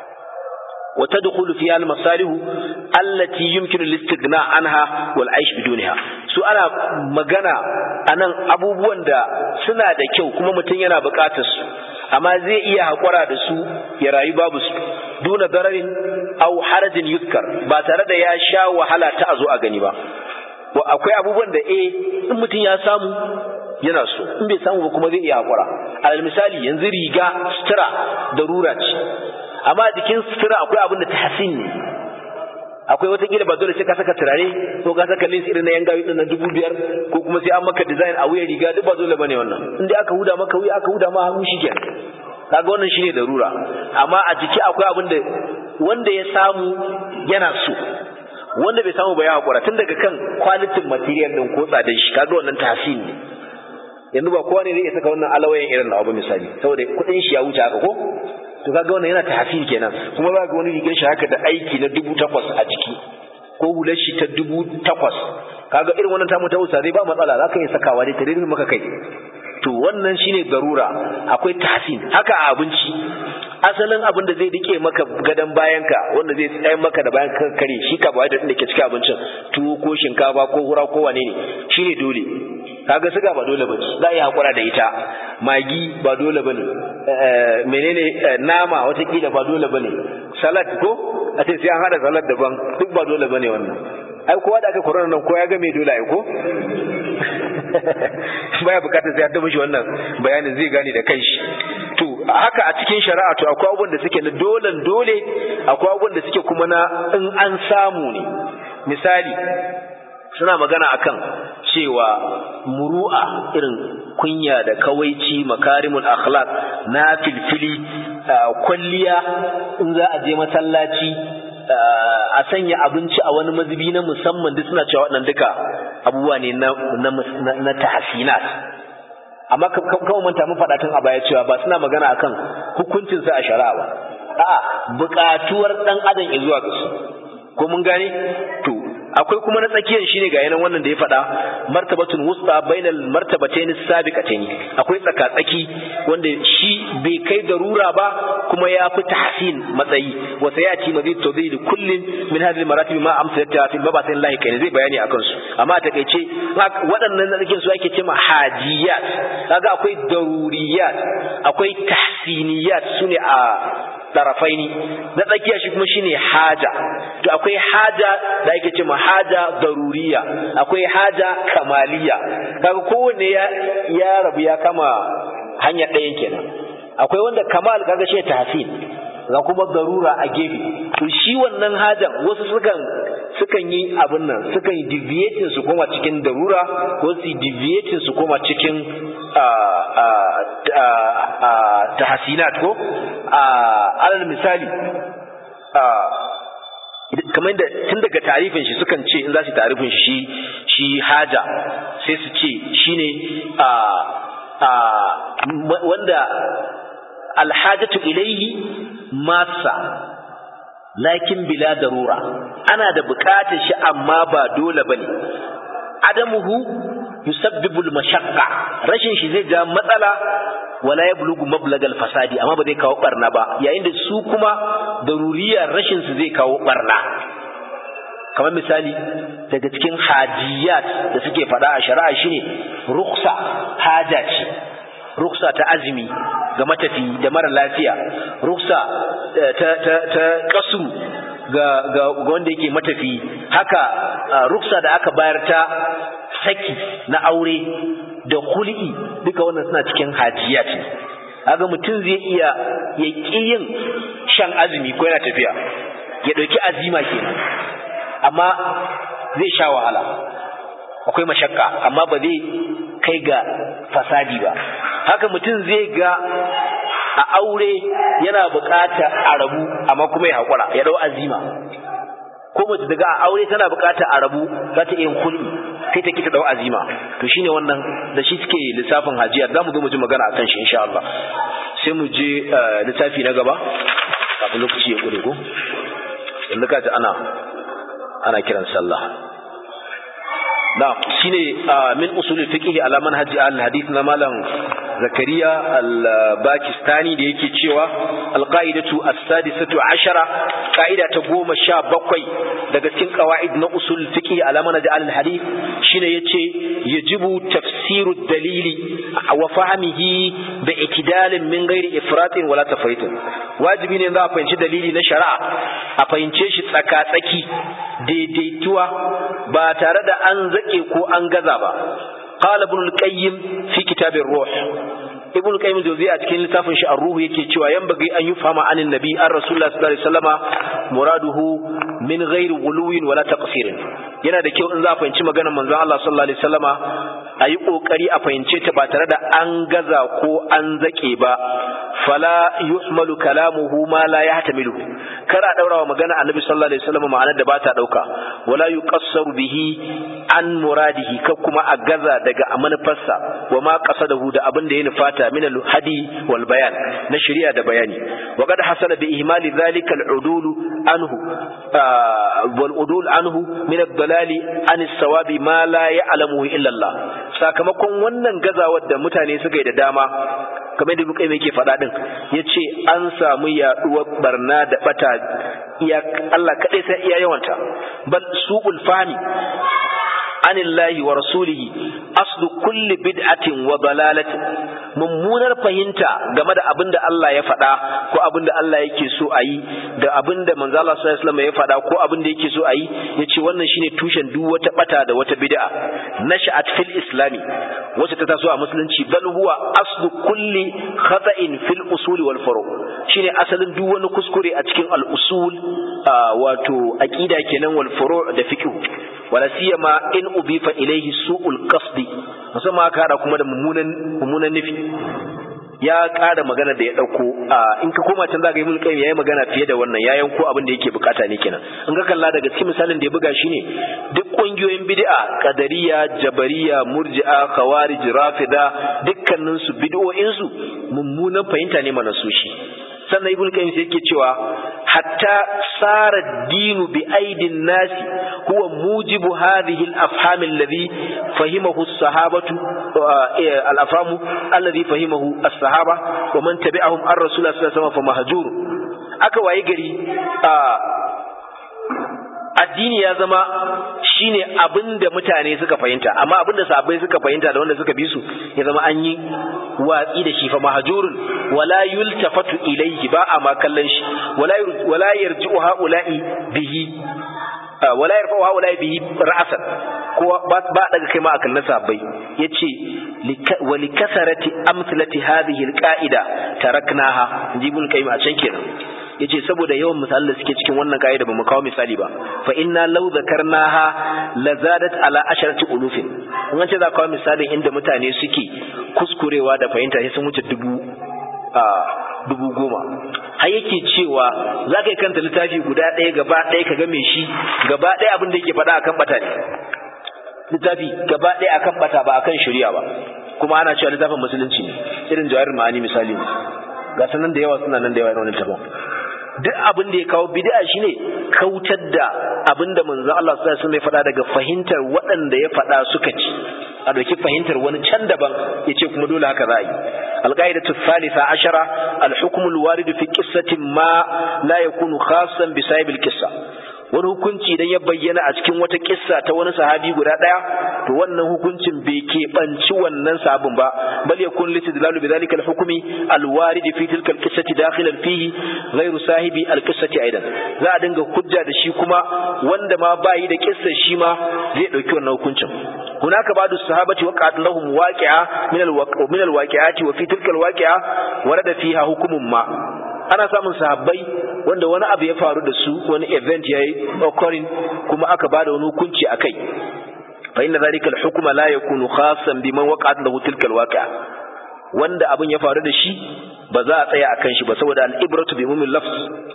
وتدخل فيها المصالح التي يمكن الاستغناء عنها والعيش بدونها su ana magana anan abubuwan da suna da kyau kuma mutum yana buƙatar su amma zai iya haƙura da su ya rayu babu su duna dararin au harajin yuzkar ba tare da ya sha wahala ta a zo a gani ba akwai abubuwan da eh in mutum ya samu yana so in bai samu ba kuma zai iya haƙura alal misali yanzu riga sutura da rura ce amma jikin sutura akwai abin da tahsin ne akwai wata kila ba dole sai ka saka turare ko ka saka lins irin na yan gawi din na dubu biyar ko kuma sai an maka design a wuyan riga duk ba dole bane wannan in dai aka huda maka wuya aka huda ma hannu shikenan kaga wannan shine darura amma a jiki akwai abin da wanda ya samu yana so wanda bai samu ba ya hakura tun daga kan quality material din ko tsadan shi kaga wannan tahsin ne yanzu ba kowa ne zai saka wannan alawayen irin na abu misali saboda kuɗin shi ya wuce haka ko to kaga wannan yana tahsin kenan kuma za ga wani rigar shi haka da aiki na dubu takwas a ciki ko hular shi ta dubu takwas kaga irin wannan tamu ta wusa zai ba matsala za ka iya sakawa dai ta daidai maka kai to wannan shine garura akwai tahsin haka a abinci asalin abin da zai dike maka gadon bayanka wanda zai tsaye maka da bayan kare shi ka da da ke cikin abincin tuwo ko shinkafa ko hura ko wane ne shine dole kaga suga ba dole bace za a yi hakura da ita magi ba dole bane menene nama watakila ba dole bane salad ko a ce sai an hada salad daban duk ba dole bane wannan ai kowa da aka corona nan ko ya ga me dole ai ko baya bukatar sai ya ta mishi wannan bayanin zai gane da kanshi to haka a cikin shari'a to akwai abubuwan da suke na dolen dole akwai abubuwan da suke kuma na in an samu ne misali suna magana akan cewa muru'a irin kunya da kawaici makarimul akhlaq na filfili kwalliya in za a je masallaci a sanya abinci a wani mazubi na musamman duk suna cewa waɗannan duka abubuwa ne na na tahsinat amma kawai manta mun faɗa tun a baya cewa ba suna magana akan hukuncin sa a shari'a ba a'a buƙatuwar ɗan adam zuwa ga su ko mun gane to akwai kuma na tsakiyar shine ga yanan wannan da ya faɗa martabatun wusta bainal martabatayn sabiqatayn akwai tsakatsaki wanda shi bai kai darura ba kuma ya fi tahsin matsayi wa sayati mazid tawdid kullin min hadhihi maratib ma amsalata fi babatin lahi kai zai bayani akan su amma a takeice waɗannan na cikin su ake cewa hajiyat kaga akwai daruriyat akwai tahsiniyat sune a tarafaini na tsakiya shi kuma shine haja to akwai haja da ake cewa haja daruriya akwai haja kamaliya kaga kowanne ya ya rabu ya kama hanya ɗayan kenan akwai wanda kamal kaga shi tahsin ga kuma darura a gefe to shi wannan hajan wasu sukan sukan yi abin nan sukan yi deviating su koma cikin darura ko su deviating su koma cikin tahsinat ko alal misali kamar da tun daga tarifin shi sukan ce in za su tarifin shi shi haja sai su ce shine wanda alhajatu ilaihi masa lakin bila darura ana da bukatar shi amma ba dole bane adamuhu yusabbibu al-mashaqqa rashin shi zai ja matsala wala yablughu mablagal fasadi amma ba zai kawo barna ba yayin da su kuma daruriya rashin su zai kawo barna kamar misali daga cikin hajiyat da suke faɗa a shari'a shine ruksa haja ce ruksa ta azumi ga matafi da mara lafiya ruksa ta ta ta kasu ga ga wanda yake matafi haka ruksa da aka bayar ta saki na aure da hul'i duka wannan suna cikin hajiyat kaga mutum zai iya ya yin shan azumi ko yana tafiya ya ɗauki azima kenan amma zai sha wahala akwai mashakka amma ba zai kai ga fasadi ba haka mutum zai ga a aure yana buƙatar a rabu amma kuma ya haƙura ya ɗau azima ko mace daga a aure tana buƙatar a rabu za ta iya kulli sai ta kita ɗau azima to shine wannan da shi suke lissafin hajiyar za mu zo mu ji magana akan shi insha Allah sai mu je lissafi na gaba kafin lokaci ya ƙure ko yanzu ka ana ana kiran sallah نعم شيني من أصول الفقه على منهج الحديث نمالا زكريا الباكستاني دي يكي تشيوا القاعدة السادسة عشرة قاعدة تقوم الشاب بقوي daga cikin qawaid na usul fiqh ala manhaj al-hadith shine yace yajibu tafsiru dalili wa fahmihi bi itidalin min ghairi ifratin wala tafritin wajibi ne za a fahimci dalili na shari'a a fahimce shi tsaka tsaki daidaituwa ba tare da an zake ko an gaza ba قال ابن القيم في كتاب الروح ابن القيم الجوزي a cikin littafin shi ar-ruh yake cewa yan bagi an yufama anin nabi an rasulullah sallallahu alaihi wasallama muraduhu min ghairi ghuluwin wala taqsirin yana da kyau in za a fahimci maganar manzon Allah sallallahu alaihi wasallama ayi kokari a fahimce ta ba tare da an gaza ko an zake ba fala yuhmalu kalamuhu ma la yahtamilu kar a daura wa magana annabi sallallahu alaihi wasallama ma'anar da ba ta dauka wala yuqassaru bihi an muradihi ka kuma a gaza daga manufarsa wa ma qasadahu da abin da ya nufata min al-hadi wal bayan na shari'a da bayani wa qad hasala bi ihmali dhalika al-udul anhu wal udul anhu min ad-dalali an as-sawabi ma la ya'lamu illa Allah sakamakon wannan gazawar da mutane suka yi da dama kamar da Lukai yake faɗa din yace an samu yaduwar barna da bata iya Allah kadai sai iya yawanta bal su'ul fahmi anillahi wa rasulihi aslu kulli bid'atin wa dalalatin mummunar fahimta game da abin da Allah ya faɗa ko abin da Allah yake so a yi da abin da manzo Allah sallallahu alaihi wasallam ya faɗa ko abin da yake so a yi yace wannan shine tushen duk wata bata da wata bid'a nasha'at fil islami wacce ta taso a musulunci bal huwa aslu kulli khata'in fil usul wal furu shine asalin duk wani kuskure a cikin al usul wato aqida kenan wal furu da fiqh wala siyama in ubifa ilayhi su'ul qasdi musamman aka hada kuma da mummunan mummunan nufi ya ƙara magana da ya ɗauko in ka koma can zaka yi mulkin yayi magana fiye da wannan ya yanko abin da yake bukata ne kenan in ka kalla daga cikin misalin da ya buga shine duk ƙungiyoyin bid'a qadariya jabariya murji'a khawarij rafida dukkanin su bid'o'in su mummunan fahimta ne mana su shi sannan ibn qayyim sai yake cewa hatta sara dinu bi aidin nasi huwa mujibu hadhihi al-afham alladhi fahimahu as-sahabatu al-afhamu alladhi fahimahu as-sahaba wa man tabi'ahum ar-rasul sallallahu alaihi wasallam fa mahjur aka waye gari addini ya zama shine abinda mutane suka fahimta amma abinda sahabbai suka fahimta da wanda suka bi su ya zama an yi watsi da shi fa mahjurun wala yultafatu ilayhi ba a ma kallon shi wala wala yarji'u haula'i bihi wala yarfa'u haula'i bihi ra'san ko ba daga kai ma a kallon sahabbai yace wa likasarati amsalati hadhihi alqa'ida taraknaha jibul qayyim a can kenan yace saboda yawan misalan da suke cikin wannan kaida bamu kawo misali ba fa inna law zakarnaha lazadat ala asharati ulufin in an ce za kawo misalin inda mutane suke kuskurewa da fahimta sai sun wuce dubu a dubu goma har yake cewa za ka yi kanta littafi guda ɗaya gaba ɗaya ka game shi gaba ɗaya abin da yake faɗa akan bata ne littafi gaba ɗaya akan bata ba akan shari'a ba kuma ana cewa littafin musulunci ne irin jawahir ma'ani misali ga sanan da yawa suna nan da yawa irin wannan littafin duk abin da ya kawo bid'a shine kautar da abin da manzo Allah sallallahu alaihi wasallam ya faɗa daga fahimtar waɗanda ya faɗa suka ci a dauki fahimtar wani can daban yace kuma dole haka za a yi alqaidatu thalitha ashara alhukm alwarid fi qissatin ma la yakunu khassan bi sahib alqissa wani hukunci idan ya bayyana a cikin wata kissa ta wani sahabi guda daya to wannan hukuncin bai keɓanci wannan sabon ba bal yakun litidlalu bi dhalika al-hukmi al-warid fi tilka al-qissati dakhilan fihi ghayru sahibi al-qissati aidan za a dinga hujja da shi kuma wanda ma bayi da kissa shi ma zai dauki wannan hukuncin hunaka ba'du sahabati waqa'at lahum waqi'a min al-min al-waqi'ati wa fi tilka al-waqi'a warada fiha hukmun ma ana samun sahabbai wanda wani abu ya faru da su wani event yayi occurring kuma aka bada wani hukunci akai fa inna zalika al-hukma la yakunu khassan biman waqa'at lahu tilka al-waqi'a wanda abin ya faru da shi ba za a tsaya akan shi ba saboda al-ibratu bi umumil lafz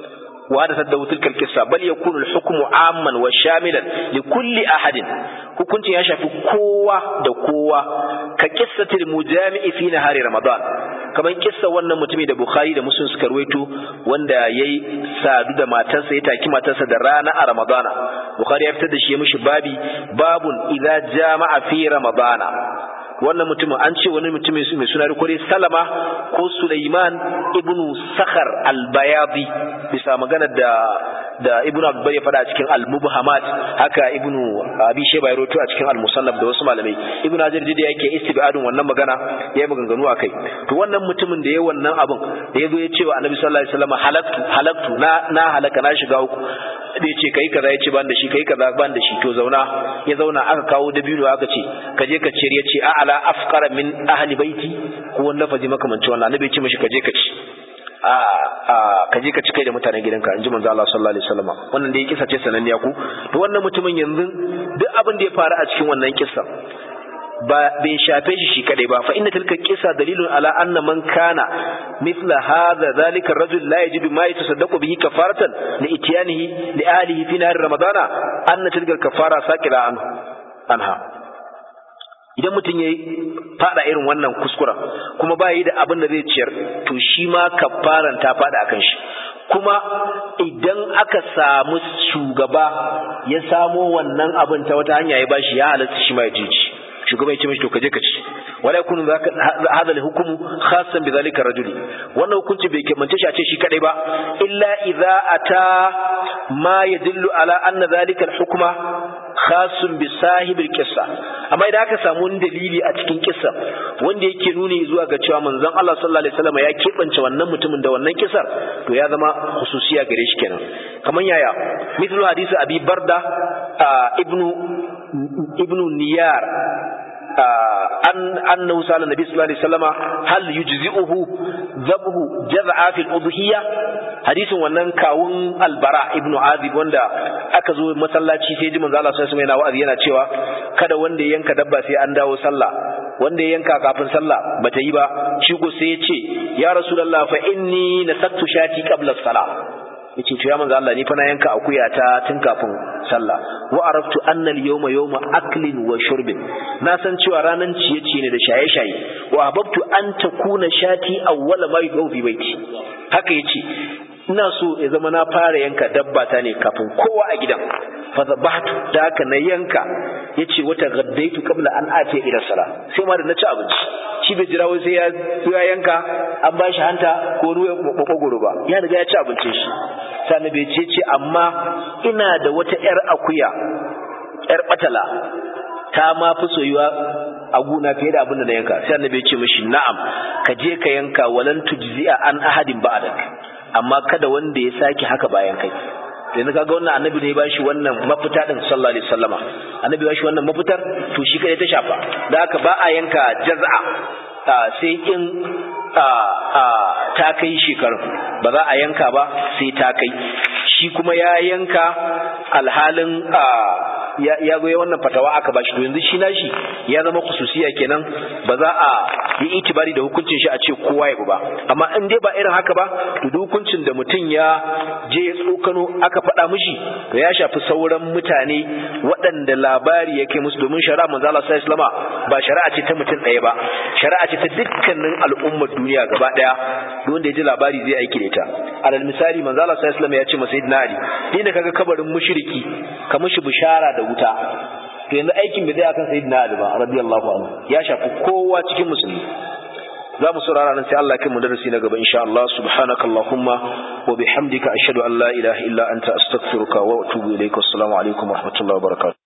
wa hada sadda tilka al-qissa bal yakunu al-hukmu amman wa shamilan li kulli ahadin hukuncin ya shafi kowa da kowa ka qissatil mujami'i fi nahari ramadan kamar kissa wannan mutumi da Bukhari da Muslim suka ruwaito wanda yayi sadu da matarsa ya taki matarsa da rana a Ramadana Bukhari ya fitar da shi ya mishi babi babun idza jama'a fi Ramadana wannan mutumin an ce wani mutumin mai suna rikore Salama ko Sulaiman ibnu Sakhar al-Bayadi bisa magana da da Ibn Abdul ya faɗa a cikin Al-Mubhamat haka Ibn Abi Shayba ya rawaito a cikin Al-Musannaf da wasu malamai Ibn Hajar da yake istibadun wannan magana yayi maganganu akai to wannan mutumin da yayi wannan abin da yazo ya ce wa Annabi sallallahu alaihi wasallam halaktu halaktu na na halaka na shiga uku da yace kai kaza yace ban da shi kai kaza ban da shi to zauna ya zauna aka kawo dabino aka ce ka je ka ciyar yace a ala afqara min ahli baiti ko wannan faji makamancin wannan Annabi ya ce mishi ka je ka ci a ka je ka ci kai da mutanen gidanka in ji manzo Allah sallallahu alaihi wasallam wannan da ya kisa ce sananniya ku to wannan mutumin yanzu duk abin da ya faru a cikin wannan kissa ba bai shafe shi shi kadai ba fa inna tilka qissa dalilun ala anna man kana mithla hadha dhalika ar-rajul la yajidu ma yatasaddaqu bihi kafaratan li ityanihi li ahlihi fi nahar ramadana anna tilka kafara saqila anhu anha idan mutum ya fada irin wannan kuskuren kuma ba yi da abin da zai ciyar to shi ma kafaran ta fada akan shi kuma idan aka samu shugaba ya samo wannan abin ta wata hanya ya bashi ya halatta shi ma ya ji shugaba ya ce mishi to kaje ka ci wala yakunu hadha al-hukmu khassan bi dhalika rajuli wannan hukunci bai kemance shi a ce shi kadai ba illa idza ata ma yadullu ala anna dhalika al-hukma khassun bi sahibil qissa amma idan aka samu wani dalili a cikin kissa wanda yake nuni zuwa ga cewa manzon Allah sallallahu alaihi wasallam ya kebance wannan mutumin da wannan kissar to ya zama hususiya gare shi kenan kaman yaya mithlu hadisi abi barda ibnu ibnu niyar an annahu sala nabi sallallahu alaihi wasallama hal yujzi'uhu dhabhu jaz'a fil udhiyya hadisin wannan kawun albara ibnu azib wanda aka zo masallaci sai ji manzo Allah sallallahu alaihi wasallam yana wa'azi yana cewa kada wanda ya yanka dabba sai an dawo sallah wanda ya yanka kafin sallah bata yi ba shi ko sai ya ce ya rasulullah fa inni nasattu shati qabla salah yace to ya manzo Allah ni fa na yanka akuya ta tun kafin sallah wa araftu anna al-yawma yawma aklin wa shurbin na san cewa ranan ciye-ciye ne da shaye-shaye wa ahbabtu an takuna shati awwala ma yudaw fi baiti haka yace ina so ya zama na fara yanka dabba ta ne kafin kowa a gidan fa zabahtu da haka na yanka yace wata gaddaitu qabla an ati ila sala sai ma da na ci abinci shi bai jira wai sai ya ya yanka an ba shi hanta ko ruwa makogoro ba ya riga ya ci abincin shi sai bai ce ce amma ina da wata yar akuya yar batala ta ma fi soyuwa a guna fiye da abin da na yanka sai annabi ya ce mishi na'am ka je ka yanka walan tujzi'a an ahadin ba'dak amma kada wanda ya sake haka bayan kai yanzu kaga wannan annabi ne ya bashi wannan mafita din sallallahu alaihi wasallama annabi ya bashi wannan mafitar to shi kai ta shafa da haka ba a yanka jaz'a sai in ta kai shekaru ba za a yanka ba sai ta kai shi kuma ya yanka alhalin ya goye wannan fatawa aka bashi to yanzu shi nashi ya zama khususiya kenan ba za a yi itibari da hukuncin shi a ce kowa ya ba amma in dai ba irin haka ba to duk hukuncin da mutum ya je ya tsokano aka faɗa mishi to ya shafi sauran mutane waɗanda labari yake musu domin shari'a manzo Allah sallallahu alaihi ba shari'a ce ta mutum ɗaya ba shari'a ce ta dukkanin al'ummar duniya gaba ɗaya duk wanda ya ji labari zai aiki da ita alal misali manzo Allah sallallahu alaihi ya ce masa sayyidina Ali ni da kaga kabarin mushriki ka mishi bishara da wuta to yanzu aikin bai zai akan sayyidina Ali ba radiyallahu anhu ya shafi kowa cikin musulmi za mu saurara nan sai Allah ya kai mu darasi na gaba insha Allah subhanakallahumma wa bihamdika ashhadu an la ilaha illa anta astaghfiruka wa atubu ilaik assalamu alaikum wa rahmatullahi wa barakatuh